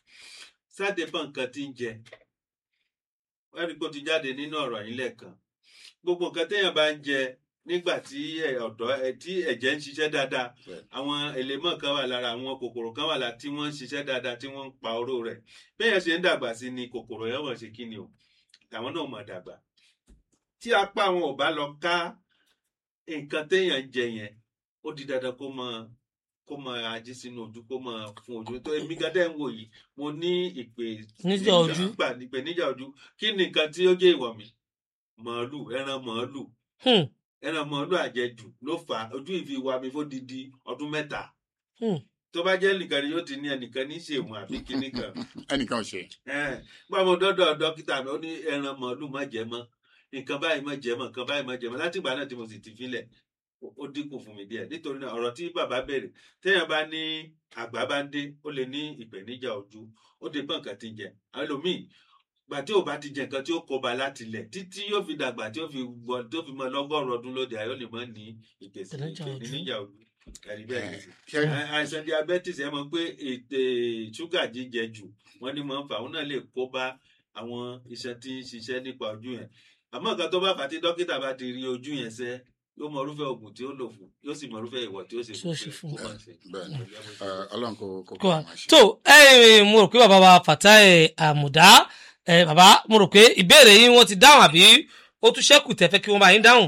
sáde bọ́ nǹkan tí ń jẹ wọ́n rí i pé ó ti jáde nínú ọ̀rọ̀ yín lẹ́ẹ̀kan gbogbo nǹkan téèyàn bá ń jẹ nígbà tí ẹ- ọ̀dọ́ ẹ, tí ẹ̀jẹ̀ ń ṣiṣẹ́ dáadáa Bẹ́ẹ̀. àwọn èlémọ̀ kan wà lára àwọn kòkòrò kan wà lára tí wọ́n ń ṣiṣẹ́ dáadáa tí wọ́n ń pa oró rẹ̀ bẹ́ẹ̀ ṣe ń dàgbà sí ni kòkòrò yẹn wọ̀n ṣe kí ni o àwọn náà mọ̀ dàgbà tí apá àwọn ò bá lọ ká nǹkan téèyàn ń jẹ yẹn ó di dandan kó mọ kó mọ ají sínú ojú kó mọ fún ojú tó èmi gádẹ ń wò yìí mo ní ìpè Níjà ojú. gbà ìpè níjà ojú kí ni nǹkan tí ó jẹ́ ìwọ̀ mi màálù ẹran màálù Hmm, ẹran màálù àjẹjù ló fà á ojú ìfi wa mi fódidi ọdún mẹ́ta hmm. tó bá jẹ́ nìkan ni yóò ti ní ẹnìkan ní ṣèwọ̀n àbí kíní kan ẹnìkan ò ṣe gbọ́ mo dọ́dọ̀ dókítà mi ó ní ẹran màálù má jẹ mọ́ nǹkan báyìí má jẹ mọ́ nǹkan báyìí má jẹ mọ́ láti ìgbà náà tí mo sì ti filẹ̀ ó- ó dínkù fún mi díẹ̀ nítorí náà ọ̀rọ̀ tí bàbá bẹ̀rẹ̀ téèyàn bá ní àgbà bá ń dé ó lè ní ìpèníjà ojú ó dé pọ̀ nǹkan tí ń jẹ àwọn ẹlòmíì gbà tí ò bá ti jẹ nǹkan tí ó kọba láti ilẹ̀ títí yóò fi dàgbà tí ó fi gbọ́ tó fi mọ lọ́gọ́rùn ọdún lóde ayọ́ lè mọ́ ní ìpèsè Ìpèníjà ojú. ìpèníjà ojú ẹ̀rí bẹ́ẹ̀ ni ṣe Àì- àìsàn diabetes ẹ mọ̀ pé ètè ṣúgà jíjẹ jù wọ́n ní máa ń fà òun náà lè kó bá àwọn iṣan tí ń ṣiṣẹ́ nípa ojú yẹn àmọ́ nǹkan tó bá fà á tí dókítà bá ti rí ojú yẹn sẹ́ yóò mọ irúfẹ́ oògùn tí ó lò fún yóò sì mọ irúfẹ́ ìwọ̀ tí ó sì Tí ó ṣe fún. kó máa ṣe. bẹ́ẹ̀ ni Ẹ, Ọlọ́run kò kò kó kò wa máa ṣe. tó ẹ mo rò pé bàbá wa Fatai Àmùdá ẹ bàbá mo rò pé ìbéèrè yín wọ́n ti dáhùn àbí ó tún ṣẹ́kù tẹ̀fẹ́ kí wọ́n bá yín dáhùn.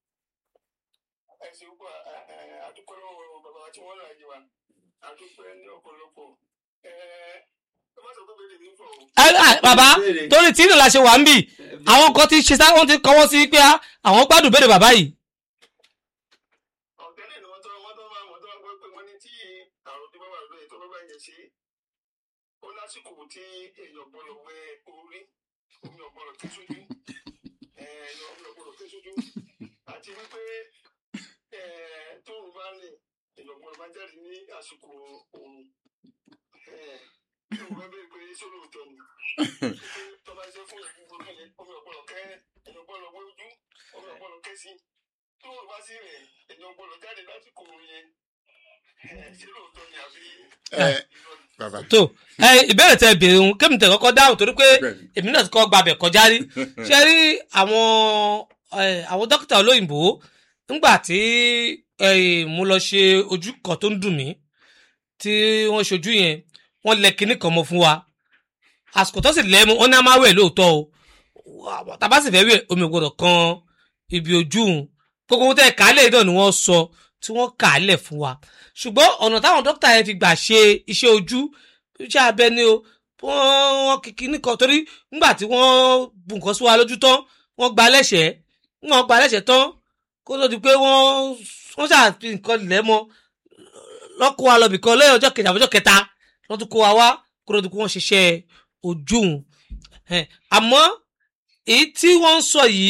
ẹ ṣe púpọ̀ àdúpẹ́ lọ́wọ́ bàbá tí wọ́n rà yìí wa àdúpẹ́ ní ọ̀pọ̀lọpọ̀ ẹ ẹ má sọ pé bẹ́ẹ̀ ni fọ̀ o. Ẹ, ẹ, bàbá torí tí ìrìnlá ṣe wà ń bì àwọn kan ti ṣe sá wọ́n ti kọ́wọ́ sí pé ah, àwọn gbádùn béèrè bàbá yìí. ọ̀tẹ́lẹ̀ ni wọ́n tọ́ wọ́n tọ́ máa wọ́n tọ́ gbọ́ pé wọ́n ní tí àrùn tó bá wà lóye tó bá bá yẹn ṣe ó lásìkò tí èèyàn gbọ́dọ̀ wẹ orí omi ọ̀gbọ́dọ̀ tó sójú ẹ̀ẹ́dọ̀ omi ọ̀gbọ́dọ̀ tó sójú àti wípé ẹ̀ẹ́ tóun bá ń rìn èèyàn gbọ́dọ̀ bá jáde ní àsìkò òun ẹ̀ẹ́ tí òun bá bẹ̀rẹ̀ pé sólò òótọ́ ni tó bá ṣe fún ìgbìmọ̀ omi ọ̀gbọ́dọ̀ kẹ́ èèyàn gbọ́dọ̀ wẹ ojú omi ọ̀gbọ́dọ̀ kẹ́ sí tó o bá sí rìn èèyàn gbọ́dọ̀ jáde lásìkò yẹn ẹ ṣé lóòótọ́ ni àbí Ẹ, irọ́ ni? bàbá tó ẹ ìbéèrè tẹ béèrè òun kémi tẹ kọ́kọ́ dáhùn torí pé bẹ́ẹ̀ ni. èmi náà ti kọ́ gbàbẹ̀ kọjá rí ṣe rí àwọn ẹ, àwọn dókítà olóyìnbó nígbà tí ẹ, mo lọ ṣe ojú kan tó ń dùn mí tí wọ́n ṣojú yẹn wọ́n lẹ kinní kan mọ́ fún wa àsìkò tó sì lẹ́ mu wọ́n ní a máa wẹ̀ lóòótọ́ o tàbá sì fẹ́ wẹ̀ omi ò gbọ́dọ̀ kan ibi ojú òun gbogbo ohun tẹ́ kálẹ̀ náà ni wọ́n sọ tí wọ́n kálẹ̀ fún wa ṣùgbọ́n ọ̀nà táwọn dókítà yẹn fi gbà ṣe iṣẹ́ ojú iṣẹ́ abẹ ni o wọ́n wọ́n kìkì nìkan torí nígbà tí wọ́n bu nǹkan sí wa lójú tán wọ́n gba lẹ́sẹ̀ wọ́n gba lẹ́sẹ̀ tán kó tó di pé wọ́n wọ́n ṣàfi nǹkan lẹ̀ mọ́ lọ́kọ́ wa lọ́bì kan lẹ́yìn ọjọ́ kejì àbọ̀jọ́ kẹta wọ́n tún kó wa wá kó tó di pé wọ́n ṣiṣẹ́ ojú òun Ẹ̀hẹ́n. àmọ́ èyí tí wọ́n ń sọ yìí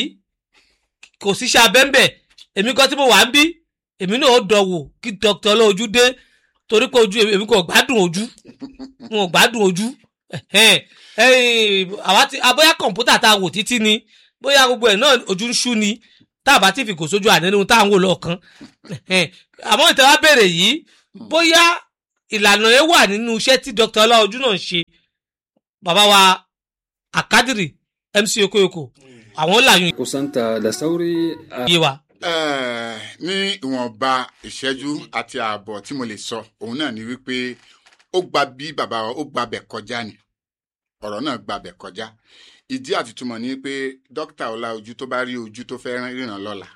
kò síṣẹ́ abẹ́ńbẹ̀ èmi kan tí mo wà ń bí èmi náà ó dọ̀wò kí dr ọlọ́ojú dé torí pé ojú èmi kò gbádùn ojú wọn ò gbádùn ojú Ẹ̀hẹ́n. Ẹ̀yìn, àwa ti abóyá kọ̀ǹpútà tá a wò títí ni bóyá gbogbo ẹ̀ náà ojú ń ṣú ni tá a bá ti fi kò sójú àná nínú tá à ń wò lọ́ọ̀kan Ẹ̀hẹ́n. àmọ́ ìtẹ́wá béèrè yìí bóyá ìlànà yẹn wà nínú iṣẹ́ tí dr ọlọ́ojú náà ń ṣe bàbá wa àkádìrì mc okoyoko àwọn làyún kusanta da sauri a yé wa. Eh, ní ìwọ̀nba ìṣẹ́jú àti ààbọ̀ tí mo lè sọ òun náà ni wípé ó gba bí bàbá wa ó gbabẹ̀ kọjá ni ọ̀rọ̀ náà gbabẹ̀ kọjá ìdí àtìtúmọ̀ ni pé dókítà ọláojú tó bá rí ojú tó fẹ́ ríran lọ́la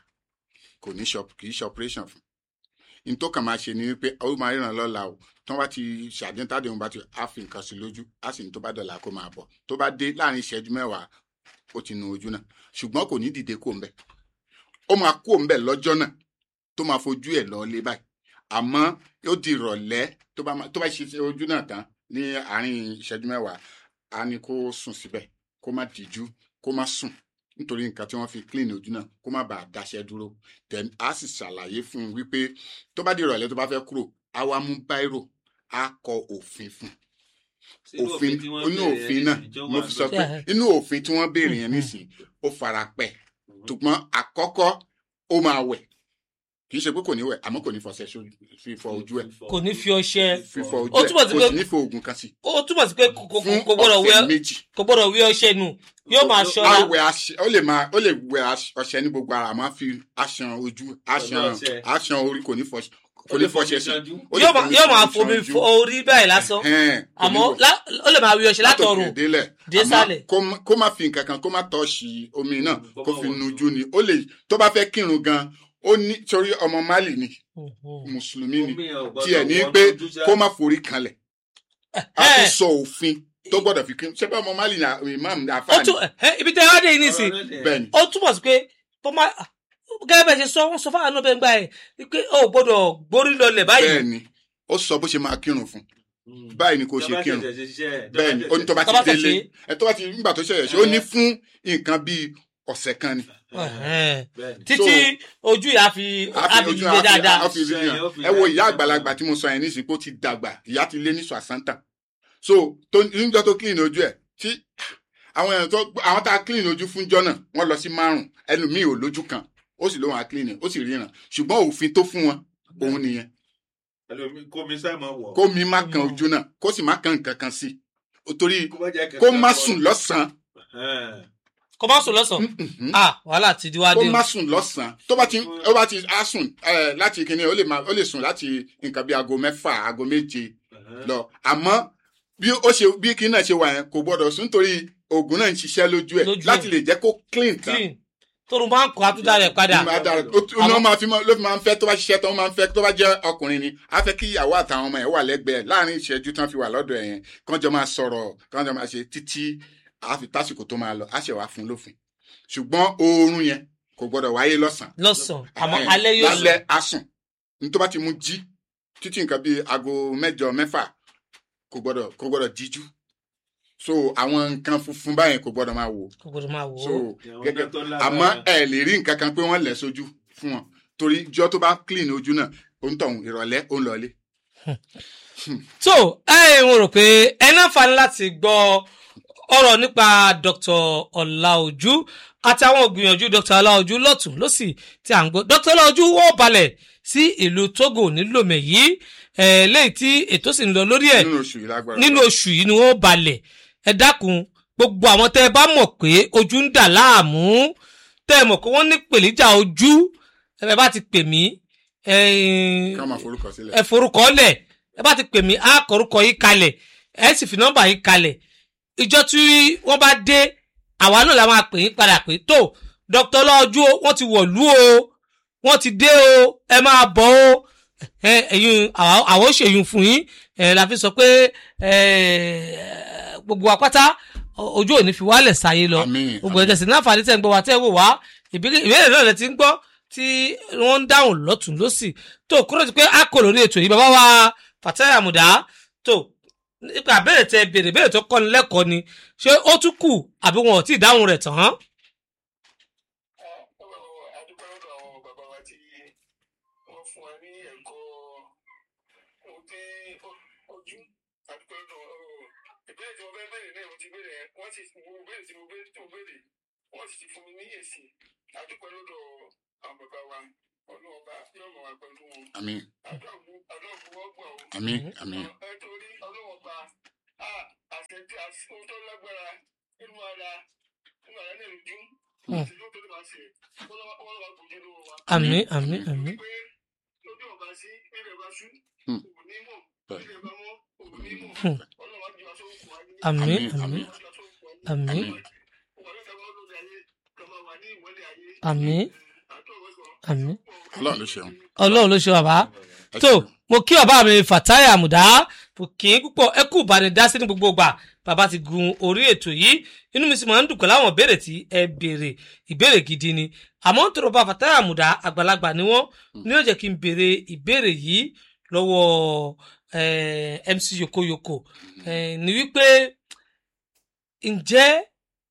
kò ní ṣọ kì í ṣe operation fún un tó kàn máa ṣe ni wípé ó máa ríran lọ́la o tó bá ti ṣàdéhùn tádé òun bá ti á fi nǹkan sí lójú á sì ní tó bá dọ̀là kó máa bọ̀ tó bá dé láàrin ìṣẹ́jú mẹ́wàá ó ti nu ojú náà ṣùgbọ́n kò ní dìde kó ń bẹ̀ ó máa kó ń bẹ̀ lọ́jọ́ náà tó máa fojú ẹ̀ lọ lé báyìí àmọ́ ó di ìrọ̀lẹ́ tó bá máa- tó bá ṣe ojú náà tán ní àárín ìṣẹ́jú mẹ́wàá á ní kó sùn síbẹ̀ kó má díjú kó má sùn nítorí nǹkan tí wọ́n fi clean ojú náà kó má bàa dáṣẹ́ dúró then á sì ṣàlàyé fún un wípé tó bá di ìrọ̀lẹ́ tó bá fẹ́ kúrò á wá mú báírò á kọ òfin fún un òfin inú òfin náà mo fi sọ pé inú òfin tí wọ́n béèrè yẹn nísìnyí ó fara pẹ́ ṣùgbọ́n àkọ́kọ́ ó máa wẹ̀ kì í ṣe pé kò ní wẹ̀ àmọ́ kò ní fọṣẹ sójú fífọ ojú ẹ̀ kò ní fi ọṣẹ fífọ ojú Ó ẹ̀ túmọ̀ sí kò pé- sì ní fo oògùn kan sí ó túmọ̀ sí pé kò kò- fún kò gbọ́dọ̀ wẹ ọ̀sẹ̀ méjì kò gbọ́dọ̀ wẹ ọṣẹ nù yóò máa á ṣọ́ra wẹ̀ aṣẹ ó lè máa ó lè wẹ̀ aṣ- ọṣẹ ní gbogbo ara àmọ́ á fi aṣan ojú aṣan ọṣẹ. aṣan orí kò ní fọṣẹ kò ní fọṣẹ sí Ó lè yóò máa fomi yóò máa ṣan fomi ojú. fọ orí báyìí lásán Ẹ̀hẹ́n, kò ní àmọ́ wẹ̀. lá- ó lè máa wẹ ọṣẹ látọ̀run látòkè délẹ̀ dé àmọ́ sálẹ̀. kó má- kó má fi nǹkan kan kó má tọ́ọ̀ṣì omi náà Mm, kó kó má fi wọ̀ nujú ni ó lè tó bá fẹ́ kírun gan ó ní torí ọmọ mali ni mùsùlùmí ni tiẹ̀ ní pé kó má forí kanlẹ̀ a tún Ẹ̀, sọ òfin tó gbọ́dọ̀ fi kírun ṣé bá ọmọ mali ni imam ní ó àfáàní tún ẹ̀, ibi tẹ́ ẹ wá dé yìí nísìn bẹ́ẹ̀ ni ó túmọ̀ sí pé bó má gẹ́gẹ́ bẹ́ẹ̀ ṣe sọ wọ́n sọ fáwọn náà bẹ́ẹ̀ ń gbà ẹ̀ pé ó gbọ́dọ̀ gbórí lọlẹ̀ báyìí bẹ́ẹ̀ ni ó sọ bó ṣe máa kírun fún báyìí ni kò ṣe kírun bẹ́ẹ̀ bẹ́ẹ̀ ni ó ní tó bá Tó bá ti fẹ́ délé ṣe. ẹ tó bá ti nígbà tó ṣẹ̀yẹ̀ ṣe ó ní fún nǹkan bíi ọ̀sẹ̀ kan ni Ẹ̀hẹ́n. bẹ́ẹ̀ títí ojú yà fi a fi àbí ojú gbé dáadáa a fi rí Iṣẹ́ yàn yẹn ó fi ẹ wo dáadáa. ìyá àgbàlagbà tí mo sọ yẹn nísìnyí pé ó ti dàgbà ìyá ti lé ní sàṣántà so tó níjọ́ tó clean ojú ẹ̀ tí àwọn èèyàn tó àwọn tá a clean ojú fún jọ náà wọ́n lọ sí márùn ẹnu mi ò lójú kan ó sì lóun à clean ẹ̀ ó sì ríran ṣùgbọ́n òfin tó fún wọn òun nìyẹn ẹlòmí kó mi sáà máa wọ̀ kó mi má kan ojú náà kó sì má kan nǹkan kan sí i torí kó má jẹ́ kó kankan má kọ́. sùn lọ́sàn-án Ẹ̀hẹ́n. kò má sùn lọ́sàn-án Mhm. ah wàhálà ti di wá kó dé o má sùn lọ́sàn-án tó bá ti ó bá ti á sùn eh, láti kíní ó lè má ó lè sùn láti nǹkan bí aago mẹ́fà aago méje Ẹ̀hẹ́n. lọ àmọ́ bí ó ṣe bí kí náà ṣe wà yẹn kò gbọdọ̀ sùn nítorí oògùn náà ń ṣiṣẹ́ lójú ẹ̀ Lójú ẹ̀. láti lè jẹ́ kó clean tán clean tóun bá ń kọ́ àtúndà rẹ̀ padà Ní máa dára ó tún- ó máa fi máa- ló fi máa ń fẹ́ tó bá ṣiṣẹ́ tán ó máa ń fẹ́ tó bá jẹ́ ọkùnrin ni á fẹ́ kí ìyàwó àtàwọn ọmọ ẹ̀ wà lẹ́gbẹ̀ẹ́ láàrin ìṣẹ́jú tán fi wà lọ́dọ̀ ẹ̀ yẹn kán jọ máa sọ̀rọ̀ kán jọ máa ṣe títí á fi tásìkò tó máa lọ á ṣẹ̀ wá fún lófin ṣùgbọ́n oorun yẹn kò gbọdọ̀ wáyé lọ́sàn-án lọ́sàn-án àmọ́ Ẹ̀hẹ́n, alẹ́ yóò sùn lálẹ́ á sùn ní tó bá ti mú jí títí nǹkan bíi aago mẹ́jọ mẹ́fà kò gbọ́dọ̀ kò gbọ́dọ̀ díjú so àwọn nǹkan funfun báyẹn kò gbọ́dọ̀ máa wò kò gbọdọ̀ máa wò so ó Àwọn gẹ́gẹ́ náà tó lágbára. àmọ́ ẹ lè rí nǹkan kan pé wọ́n lẹ̀ sójú fún wọn torí jọ tó bá clean ojú náà òǹtọ̀hún ìrọ̀lẹ́ ó ń lọlé. so ẹ mo rò pé ẹ láǹfààní láti gbọ́ ọ̀rọ̀ nípa dr ọláojú àti àwọn ògbìyànjú dr ọláojú lọ́tún lọ́sì tí à ń gbọ́ dr ọláojú wọ́n balẹ̀ sí ìlú togo nílòmẹ̀ yìí ẹ̀ lẹ́yìn tí ètò sì ń lọ lórí ẹ̀ nínú oṣù yìí lágbára nínú oṣù yìí ni wọ́n balẹ̀ ẹ dákun gbogbo àwọn tẹ́ ẹ bá mọ̀ pé ojú ń dà láàmú tẹ́ ẹ mọ̀ pé wọ́n ní pèlíjà ojú ẹ bá ti pè mí ká máa forúkọ sílẹ̀. ẹ forúkọ lẹ̀ ẹ bá ti pè mí á kọrúkọ yìí kalẹ̀ ẹ sì fi nọ́mbà yìí kalẹ̀ ìjọ tí wọ́n bá dé àwa náà la máa pè yín padà pé tó dr lọ́jú o wọ́n ti wọ̀lú o wọ́n ti dé o ẹ máa bọ̀ o ẹ ẹ̀yin àwa- àwọn ò ṣèyún fún yín ẹ la fi sọ pé ẹ gbogbo apáta ojú ò ní fi wálẹ̀ sáyé lọ Àmín, gbogbo àmín. ẹ̀jẹ̀ sí ní àǹfààní tẹ̀ ń gbọ́ wá tẹ̀ wò wá ìbéèrè ìbéèrè náà lẹ ti ń gbọ́ tí wọ́n ń dáhùn lọ́tún lọ́sì tó kúrò ti pé a kò lórí ètò yìí bàbá wa Fatai Àmùdá tó nípa àbẹ̀rẹ̀ tẹ béèrè béèrè tó kọ́ni lẹ́kọ̀ọ́ ni ṣé ó tún kù àbí wọn ò tí ì dáhùn rẹ̀ tán. adúpẹ́ lọ́dọ̀ àwọn bàbá wa tí wọ́n fún wa ní ẹ̀kọ́ ohun tí ojú adúpẹ́ lọ́dọ̀ ìbéèrè tí mo fẹ́ béèrè náà mo ti béèrè ẹ̀ wọ́n sì mo béèrè tí mo béèrè tí mo béèrè wọ́n sì ti fún mi ní èsì adúpẹ́ lọ́dọ̀ àwọn bàbá wa ọlọ́ọ̀ba yóò mọ̀ wá pẹ̀lú wọn àmín àdọ́ọ̀bù àdọ́ọ̀bù wọ́n gbọ́ o. àmín àmín ẹ torí ọlọ́wọ́ba àṣẹ tí a ohun tó lágbára nínú ara nínú ara náà lójú àti yóò tó lè máa ṣe wọ́n lọ́wọ́ gbòjé lọ́wọ́ wa. àmín àmín àmín pé lójú ọba sí ilẹ̀ bá ṣú Hmm. òun ní mọ̀ Bẹ́ẹ̀. ilẹ̀ bá mọ́ òun ní mọ̀ Hmm. ọlọ́wọ́ ju aṣọ òkú ayé. àmín Àmín, àmín Ọlọ́wọ́ ju aṣọ òkú ayé. àmín Wọ́n ló tẹ́wọ́ lórí ayé kí wọ́n wà ní ìmọ́lẹ̀ ayé. àmín Àdúrà wọ́n àmín. ọlọ́run ló ṣeun ọlọ́run ló ṣe bàbá ẹ tó ṣeun. mo kí bàbá mi Fatai Àmùdá mo kì í púpọ̀ ẹ kú ìbánidásí ní gbogbo ìgbà bàbá ti gun orí ètò yìí inú mi sì máa ń dùn pẹ̀lú àwọn ìbéèrè tí ẹ béèrè ìbéèrè gidi ni àmọ́ ń tọrọ bá Fatai Àmùdá àgbàlagbà ni wọ́n ní ó jẹ́ kí n béèrè ìbéèrè yìí lọ́wọ́ eh, MC Yokoyoko eh, ní wípé ǹjẹ́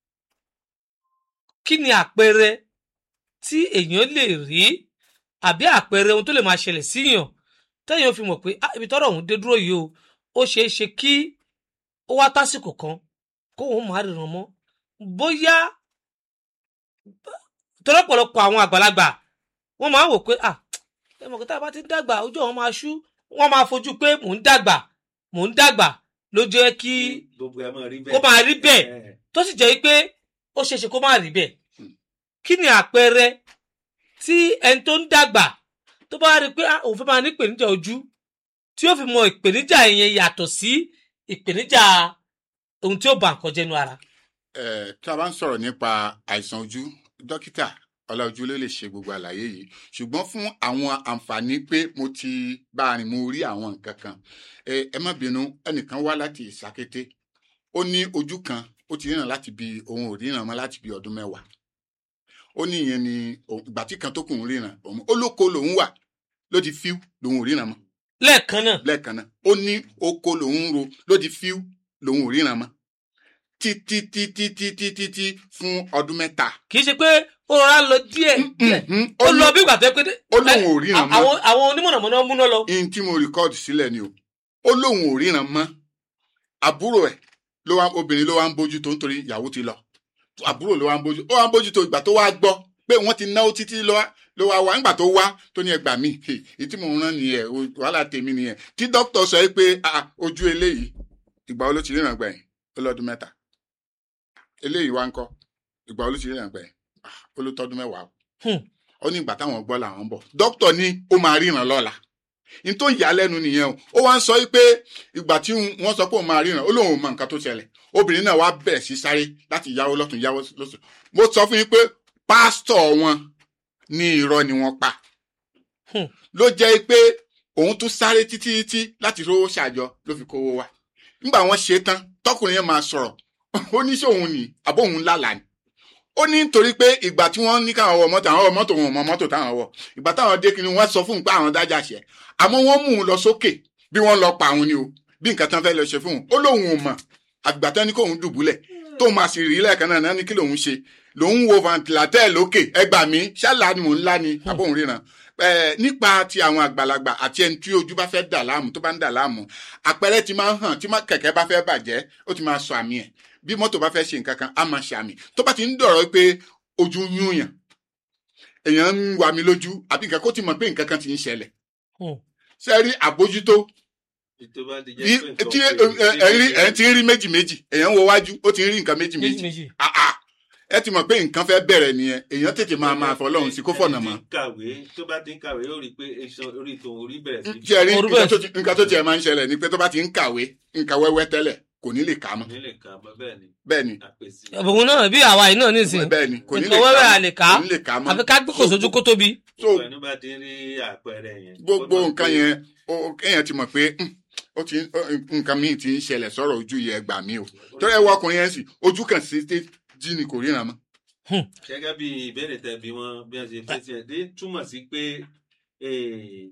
kí ni àpẹẹrẹ tí èèyàn lè rí àbí àpẹẹrẹ ohun tó lè máa ṣẹlẹ̀ síyàn téèyàn fi mọ̀ pé ah ibi tọ́rọ̀ ọ̀hún dé dúró yìí o ó ṣeé ṣe kí ó wá tásìkò kan kó òun máa ríran mọ́ bóyá tọ́lọ́pọ̀lọpọ̀ àwọn àgbàlagbà wọ́n máa ń wò pé ah ẹ mọ̀ pé tá a bá ti ń dàgbà ojú àwọn máa ṣú wọ́n máa fojú pé mò ń dàgbà mò ń dàgbà ló jẹ́ kí gbogbo ẹ máa rí bẹ́ẹ̀. kó máa rí bẹ́ẹ̀ Eh, tó sì jẹ́ pé ó ṣeé ṣe kó má rí bẹ́ẹ̀ kí ni àpẹẹrẹ tí ẹni tó ń dàgbà tó bá rí i pé ah, òun fẹ́ máa ní ìpèníjà ojú tí ó fi mọ ìpèníjà yẹn yàtọ̀ sí ìpèníjà ohun tí ó bà nǹkan jẹ́nu ara. Eh, tí a bá ń sọ̀rọ̀ nípa àìsàn ojú dókítà ọláojú ló lè ṣe gbogbo àlàyé yìí ṣùgbọ́n fún àwọn àǹfààní pé mo ti bá a rìn mo rí àwọn nǹkan kan Eh, ẹ má bínú ẹnìkan wá láti ìsakété ó ní ojú kan ó ti ríran láti bí òun ò ríran mọ́ láti bí ọdún mẹ́wàá ó ní ìyẹn ni òun- ìgbà tí kan tó kù ń ríran òun ó lóko lòun wà ló di fíw lòun ò ríran mọ́ lẹ́ẹ̀kan náà lẹ́ẹ̀kan náà ó ní oko lòun ń ro ló di fíw lòun ò ríran mọ́ títí títí títí títí fún ọdún mẹ́ta. kì í ṣe pé ó rọra lọ díẹ̀ díẹ̀ Mhm. ó lọ bí ìgbà tó yẹ pé ó lóun ò ríran mọ́ àwọn àwọn onímọ̀nàmọ́ná múná lọ. ihun tí mo rìkọ́ọ̀dù sílẹ̀ ni o ó lóun ò ríran mọ́ àbúrò ẹ̀ ló wá obìnrin ló wá ń bójú tó nítorí ìyàwó ti lọ àbúrò ló wá ń bójú ó wá ń bójú tó ìgbà tó wá gbọ́ pé wọ́n ti náwó títí ló wá ló wá wá nígbà tó wá tó ní ẹgbàá mi èyí tí mò ń rán nìyẹn o- wàhálà tèmi nìyẹn tí dókítà sọ pé ah, ojú eléyìí ìgbà wo ló ti ríran gbẹ̀yìn ó lọ́dún mẹ́ta eléyìí wá ń kọ́ ìgbà wo ló ti ríran gbẹ̀yìn Ah, ó ló tọ́dún mẹ́wàá o. Hmm. ó ní ìgbà táwọn gbọ́ làwọn ń bọ̀ dókítà ní ó máa ríran lọ́la n tó yà á lẹ́nu nìyẹn o ó wá ń sọ pé ìgbà tí wọ́n sọ pé òun máa ríran ó lóun ò mọ nǹkan tó ṣẹlẹ̀ obìnrin náà wá bẹ̀rẹ̀ sí sáré láti yáwó lọ́tún yáwó lọ́sùn mo sọ fún yín pé pásítọ̀ wọn ní irọ́ ni wọ́n pa Hmm. ló jẹ́ pé òun tún sáré títí títí láti rówó ṣàjọ ló fi kówó wá nígbà wọ́n ṣe tán tọkùnrin yẹn máa sọ̀rọ̀ ó ní sóun ní àbó òun lálàá ni ó ní nítorí pé ìgbà tí wọ́n ní káwọn wọ mọ́tò àwọn wọ mọ́tò wọn ò mọ mọ́tò táwọn wọ ìgbà táwọn dé kí ni wọ́n sọ fún un pé àwọn dájà ṣẹ àmọ́ wọ́n mú un lọ sókè bí wọ́n lọ pa àwọn ni o bí nǹkan tán fẹ́ lọ ṣe fún un ó lóun ò mọ̀ àgbà tán ní kóun dùbúlẹ̀ tóun máa sì rí lẹ́ẹ̀kan náà náà ní kí lòun ṣe lòun wo vantilatẹ́ lókè ẹgbà mi ṣálá ni mò ń lá ni àbóhùn ríran Eh, nípa ti àwọn àgbàlagbà àti ẹni tí ojú bá fẹ́ dà láàmú tó bá ń dà láàmú àpẹẹrẹ ti máa ń hàn tí má- kẹ̀kẹ́ bá fẹ́ bàjẹ́ ó ti máa sọ àmì ẹ̀ bí mọ́tò bá fẹ́ ṣe nǹkan kan á máa ṣe àmì tó bá ti ń dọ̀rọ̀ pé ojú ń yúnyàn èèyàn ń wà mí lójú àbí nǹkan kó ti mọ̀ pé nǹkan kan ti ń ṣẹlẹ̀ Hmm. ṣe rí àbójútó ètò bá ti jẹ́ bí- pé nǹkan tí pé- ẹ- ẹ rí ẹ ti ń rí méjì méjì èèyàn ń wo wájú ó ti ń rí nǹkan méjì méjì méjì méjì. Ah, ah. ẹ ti mọ̀ pé nǹkan fẹ́ bẹ̀rẹ̀ nìyẹn èèyàn tètè máa máa fọlọ́run sí kó fọ̀nà mọ́ ẹni tí ń kàwé tó bá ti ń kàwé yóò rí i pé iṣan orí tòun orí bẹ̀rẹ̀ sí tí ẹ rí Orú nǹkan bẹ́ẹ̀. tó ti- nǹkan tó tiẹ̀ máa ń ṣẹlẹ̀ ni pé tó bá ti ń kàwé nǹkan wẹ́wẹ́ tẹ́lẹ̀ kò ní lè kà á mọ́ nílé kan mọ́ bẹ́ẹ̀ ni bẹ́ẹ̀ ni àpèsè òun náà bí àwa yìí náà nísìnyí bẹ́ẹ̀ ni kò ní lè nǹkan wẹ́wẹ́ kà á à lè mọ́ kà á kò ní lè kà á mọ́ àfi ká gbé kò sójú kó tóbi. so gbogbo ẹni bá ti ń rí àpẹẹrẹ yẹn gbogbo ó mọ̀ nǹkan pé yẹn ó- kéèyàn ti mọ̀ pé "Hmm, ó ti ó- nǹkan míì ti ń ṣẹlẹ̀ sọ̀rọ̀ ojú yẹn gbà mí o torí ẹ wọ ọkùnrin yẹn sì ojú kan sí té jí ni kò ríran mọ́ gẹ́gẹ́ bí ìbéèrè tẹ bí wọ́n bí wọ́n ṣe fèsì ẹ̀ dé túmọ̀ sí pé eh,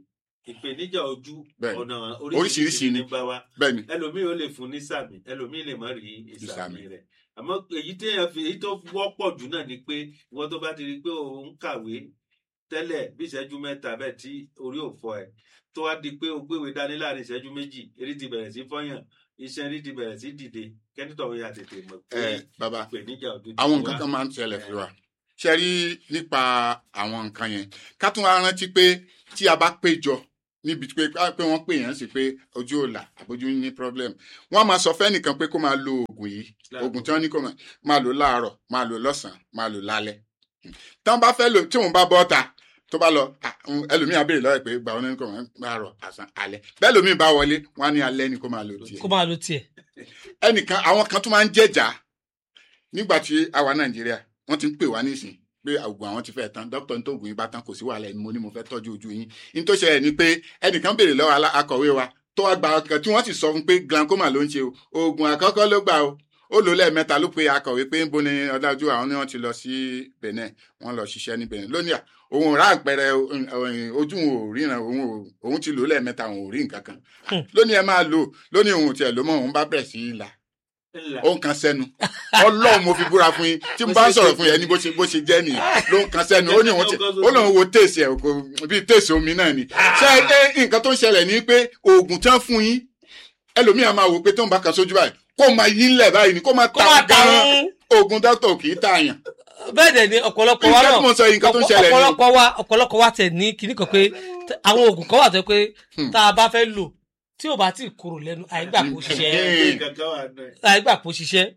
ìpèníjà ojú Bẹ́ẹ̀ni. ọ̀nà Oríṣiríṣi oríṣiríṣi ni. ní bá wa bẹ́ẹ̀ ni ẹlòmíì ó lè fún ní sàmì ẹlòmíì lè má rí Ìsàmì. ìsàmì rẹ̀ àmọ́ èyí téèyàn fi èyí tó wọ́pọ̀ jù náà ni pé ìwọ́n tó bá ti rí i pé òun kàwé tẹ́lẹ̀ bí ìṣẹ́jú mẹ́ta bẹ́ẹ̀ tí orí ò fọ ẹ̀ tó wá di pé o gbéwèé dání láàrin ìṣẹ́jú méjì eré ti bẹ̀rẹ̀ sí fọ́yàn iṣẹ́ eré ti bẹ̀rẹ̀ sí dìde kẹ́nìtọ̀ ya tètè mọ̀ pé ẹ bàbá ìpèníjà ojú ti àwọn wá. nǹkan kan máa ń ṣẹlẹ̀ fún wa ṣe rí nípa àwọn nǹkan yẹn ká tún wá rántí pé tí a bá péjọ níbi pé pé wọ́n pè yẹn sí pé ojú ò là àbójú ní problem wọ́n á máa sọ fẹ́nìkan pé kó máa lo oògùn yìí oògùn tí wọ́n ní kó máa máa lò láàárọ̀ máa lò lọ́sàn-án máa lò lálẹ́ tí wọ́n bá fẹ́ lò tí wọ́n bá bọ́ ta tó bá lọ à, ń, ẹlòmíì á béèrè lọ́wọ́ ẹ̀ pé gbà wọn ní kó máa láàárọ̀ àsán alẹ́ bẹ́ẹ̀ lòmíì bá wọlé wọ́n á ní alẹ́ ni kó máa lò tiẹ̀ kó máa lo tiẹ̀. ẹnìkan àwọn kan tún máa ń jẹjà nígbà tí a wà nàìjíríà wọn ti ń pè wá nísìn pé àgùn àwọn ti fẹ́ tán dókítà ní tóògùn yín bá tán kò sí wàhálà ẹni mo ní mo fẹ́ tọ́jú ojú yín ní tó ṣẹlẹ̀ ni pé ẹnìkan béèrè lọ́wọ́ alá- akọ̀wé wa tó wá gba ọkàn tí wọ́n sì sọ fún pé glaucoma ló ń ṣe o oògùn àkọ́kọ́ ló gbà o ó lò ó lẹ́ẹ̀mẹ́ta ló pe akọ̀wé pé ń bo ni ọ̀dájú àwọn ni wọ́n ti lọ sí benin wọ́n lọ ṣiṣẹ́ ní benin lónìí à òun ò rà àpẹẹrẹ o- ojú òun ò ríran òun ò- òun ti lò ó lẹ́ẹ̀mẹ́ta òun ò rí nǹkan kan Hmm. lónìí ẹ máa lò lónìí òun ò tiẹ̀ ló mọ̀ òun bá bẹ̀rẹ̀ sí í là Ńlá. ó ń kan sẹ́nu ọlọ́run mo fi búra fún yín tí mo bá ń sọ̀rọ̀ fún yẹn ní bó ṣe bó ṣe jẹ́ nìyẹn ló ń kan sẹ́nu ó ní òun ti ó lóun wo téèsì ẹ̀ kò bíi téèsì omi náà ni ṣé ẹ nǹkan tó ń ṣẹlẹ̀ ni pé oògùn tán fún yín ẹlòmíà máa wò pé tóun bá kan sójú báyìí kó máa yí ńlẹ̀ báyìí ni kó máa kó ta máa ta gan ń oògùn dókítà kì í tààyàn bẹ́ẹ̀ dẹ̀ ni ọ̀pọ̀lọpọ̀ wa nǹkan náà tí mo sọ yìí nǹkan tó ń ṣẹlẹ̀ ni ọ̀pọ̀lọpọ̀ wa ọ̀pọ̀lọpọ̀ wa tẹ̀ ní kinní kan pé t- àwọn oògùn kan wà tó pé Hmm. tá a bá fẹ́ lò tí ò bá tí ì kúrò lẹ́nu àìgbà kó ṣiṣẹ́ Hmm. Kankan wà náà. àìgbà kó ṣiṣẹ́.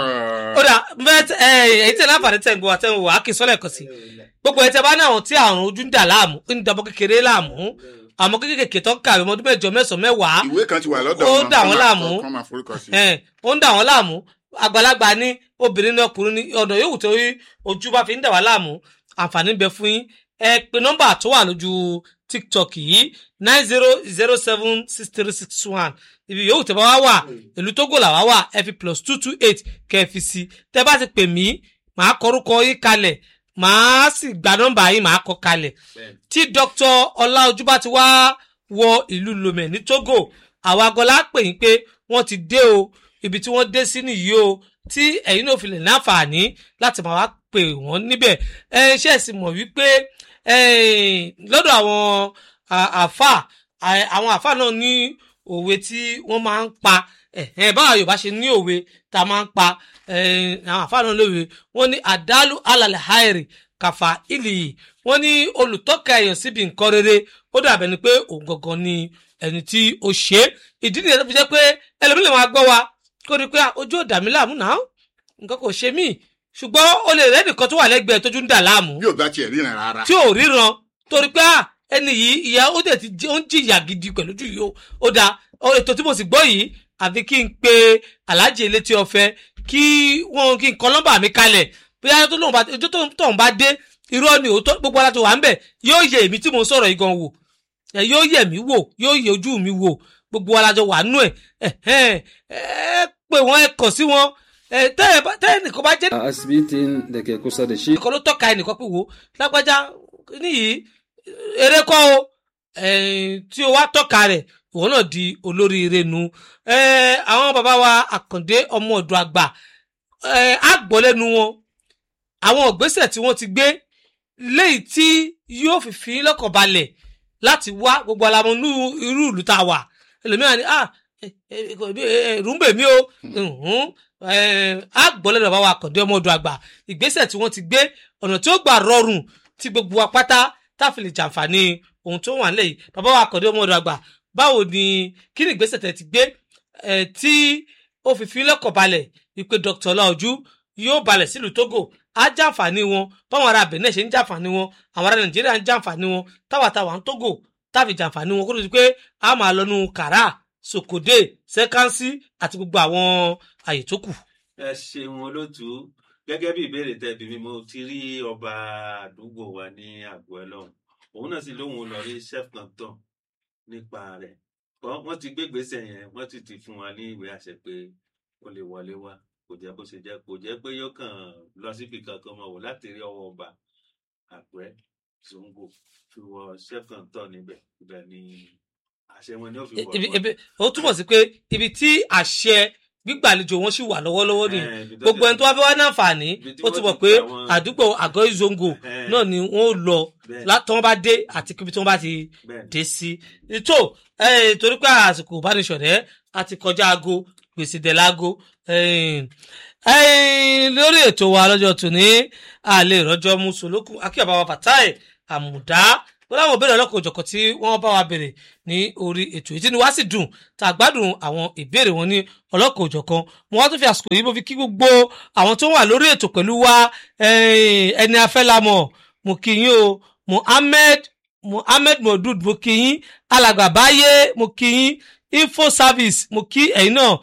ó dà bẹ́ẹ̀ ẹ èyí tẹ̀ láǹfààní tẹ̀ ń gbọ́ àtẹ̀wò wà á kì í sọ́lẹ̀ kan sí gbogbo ẹ̀ tẹ́ bá ní àwọn tí àrùn ojú ń dà láàmú ń dàbọ̀ kékeré láàmú àmọ́ kékeré tó ń kàwé ọmọdún mẹ́jọ mẹ́sàn-án mẹ́wàá ìwé kan ti wà lọ́dọ̀ Ó wọn dà kán wọ́n máa- láàmú. kán máa forúkọ sí ẹ̀ ó ń dà wọ́n láàmú àgbàlagbà ní obìnrin ní ọkùnrin ní ọ̀nà yòówù tó rí ojú bá fi ń dà wá láàmú àǹfààní ń bẹ fún yín ẹ pé nọ́mbà tó wà lójú tiktok yìí nine zero zero seven six three six one ibi yòówù tẹ́ bá wá wà ìlú tógò làwá wà ẹ fi plus two two eight kẹ́ ẹ fi sí tẹ́ bá ti pè mí màá kọrúkọ yín kalẹ̀ màá sì gba nọ́mbà yín màá kọ kalẹ̀ Bẹ́ẹ̀ni. tí dr ọláojú bá ti wá wọ ìlú lomé ní togo àwa agọlá pè yín pé wọ́n ti dé o ibi tí wọ́n dé sí nìyí o tí ẹ̀yin náà fi lè láǹfààní láti máa wá pè wọ́n níbẹ̀ ẹ ṣe é sì mọ̀ wípé eh, lọ́dọ̀ àwọn à- àfà à- àwọn àfà náà ní òwe tí wọ́n máa ń pa ẹ̀hẹ́n báwa yorùbá ṣe ní òwe tá a máa ń pa eh, àwọn àfà náà lówe wọ́n ní àdálù alàlẹ̀ hairi kàfà ìlì wọ́n ní olùtọ́ka èèyàn síbi nǹkan rere ó dàbẹ̀ ni pé òun gangan ni ẹni tí ó ṣe é ìdí nìyẹn tó fi jẹ́ pé ẹlòmíì lè máa gbọ́ wa kó rí i pé "Ah, ojú ò dà mí láàmú náà nǹkan kò ṣe mí ṣùgbọ́n o lè rẹ́ nìkan tó wà lẹ́gbẹ̀ẹ́ tójú ń dà láàmú bí ò bá tiẹ̀ ríran rárá tí ò ríran torí pé "Ah, ẹni yìí ìyá ó dẹ̀ ti jẹ́- ó ń jìyà gidi pẹ̀lú ojú yìí o ó da ọ, ètò tí mo sì gbọ́ yìí àfi kí n pe aláàjì elétí ọ̀fẹ́ kí wọ́n kí n kọ nọ́mbà mi kalẹ̀ bóyá tó lóun bá ojú tó tóun bá dé irọ́ ni òótọ́ gbogbo ara tó wà ń bẹ̀ yóò yẹ èmi tí mo ń sọ̀rọ̀ yìí gan wò ẹ yóò yẹ mí wò yóò yẹ ojú mi wò gbogbo wa lájọ wà nú ẹ ẹ ẹ ẹ pé wọn ẹ kàn sí wọn ẹ tẹ ẹ bá- tẹ ẹnìkan bá jẹ a asibitin da ke kusa da shi nìkan ló tọ́ka ẹnìkan pé wo lágbájá níyì eré kọ́ o eh, tí o wá tọ́ka rẹ̀ òun náà di olóríire nu Eh, àwọn bàbá wa àkàndé ọmọ ọ̀dọ̀ àgbà eh, á gbọ́ lẹ́nu wọn àwọn ìgbésẹ̀ tí wọ́n ti gbé léyìí tí yóò fi fi yín lọ́kàn balẹ̀ láti wá gbogbo alamọ nú irú ìlú tá a wà ẹlòmíràn ni ah eh, eh, kò bí, eh, ẹ̀rù ń bè mí o Mhm. Eh, á gbọ́ lẹ́nu bàbá wa àkàndé ọmọ ọ̀dọ̀ àgbà ìgbésẹ̀ tí wọ́n ti gbé ọ̀nà tí ó gbà rọrùn tí gbogbo wa pátá táfi lè jàǹfààní ohun tó wà nílẹ̀ yìí bàbá wa àkàndé ọmọ ọ̀dọ̀ àgbà báwo ni kí ni ìgbésẹ̀ tẹ̀ ti gbé eh, tí ó fi fi lọ́kàn balẹ̀ wípé dr ọláojú yóò balẹ̀ sílùú togo á jàǹfààní wọn báwọn ará benin ṣe ń jàǹfààní wọn àwọn ará nàìjíríà ń jàǹfààní wọn táwàtáwà ń togo táfi jàǹfààní wọn kó tó di pé a máa lọ nu kàrà sokode sẹkánsì àti gbogbo àwọn àyè tó kù. ẹ ṣeun olótú gẹ́gẹ́ bí ìbéèrè tẹbi mi mo ti rí ọba àdúgbò wa ní àgọ́ ẹ lọ́hùn òun náà sì lóun lọ rí chef canton nípa rẹ̀ Wọ́n- wọ́n ti gbé ìgbésẹ̀ yẹn wọ́n ti ti fún wa ní ìwé àṣẹ pé ó lè wọlé wá kò jẹ́ bó ṣe jẹ́ kò jẹ́ pé yóò kàn lọ síbi kankan mọ̀ wò láti rí ọwọ́ ọba àpẹ́ zongo fi wọ sẹ́kọ̀ǹtọ̀ níbẹ̀ ibẹ̀ ni àṣẹ wọn ni ó fi wọ̀ ibi wọ́n. ibi ó túmọ̀ sí pé ibi tí àṣẹ gbígbàlejò wọn sì wà lọ́wọ́lọ́wọ́ ni Eh, ibi tó gbogbo ti- ẹni tó wá fẹ́ wá ní àǹfààní ibi tí ó wọ́n ti ti mọ̀ pé pa àwọn- àdúgbò àgọ́ ìzongo Eh. náà ni wọ́n ó lọ Bẹ́ẹ̀. lá- tí wọ́n bá dé àti kíbi tí wọ́n bá ti Bẹ́ẹ̀ ni. dé sí. tó eh, torí pé àsìkò ìbánisọ̀rẹ́ a ti kọjá aago gbèsè dẹ̀ láago eh, eh, lórí ètò wa lọ́jọ́ tòní àlè ìrọ́jọ́ mùsùlùkù akíyàbá wa Fatai àmùdá ó láwọn ìbéèrè ọlọ́kọ̀ òjọ̀kọ̀ tí wọ́n bá wa béèrè ní orí ètò yìí tí ni wá sì dùn tá a gbádùn àwọn ìbéèrè wọn ní ọlọ́kọ̀ òjọ̀kan mo wá tún fi àsìkò yìí mo fi kí gbogbo àwọn tó wà lórí ètò pẹ̀lú wa eh, ẹni afẹ́lamọ̀ mo kí yín o Muhammed Muhammed Modud mo kí yín alàgbà báyé mo kí yín info service mo kí ẹ̀yin náà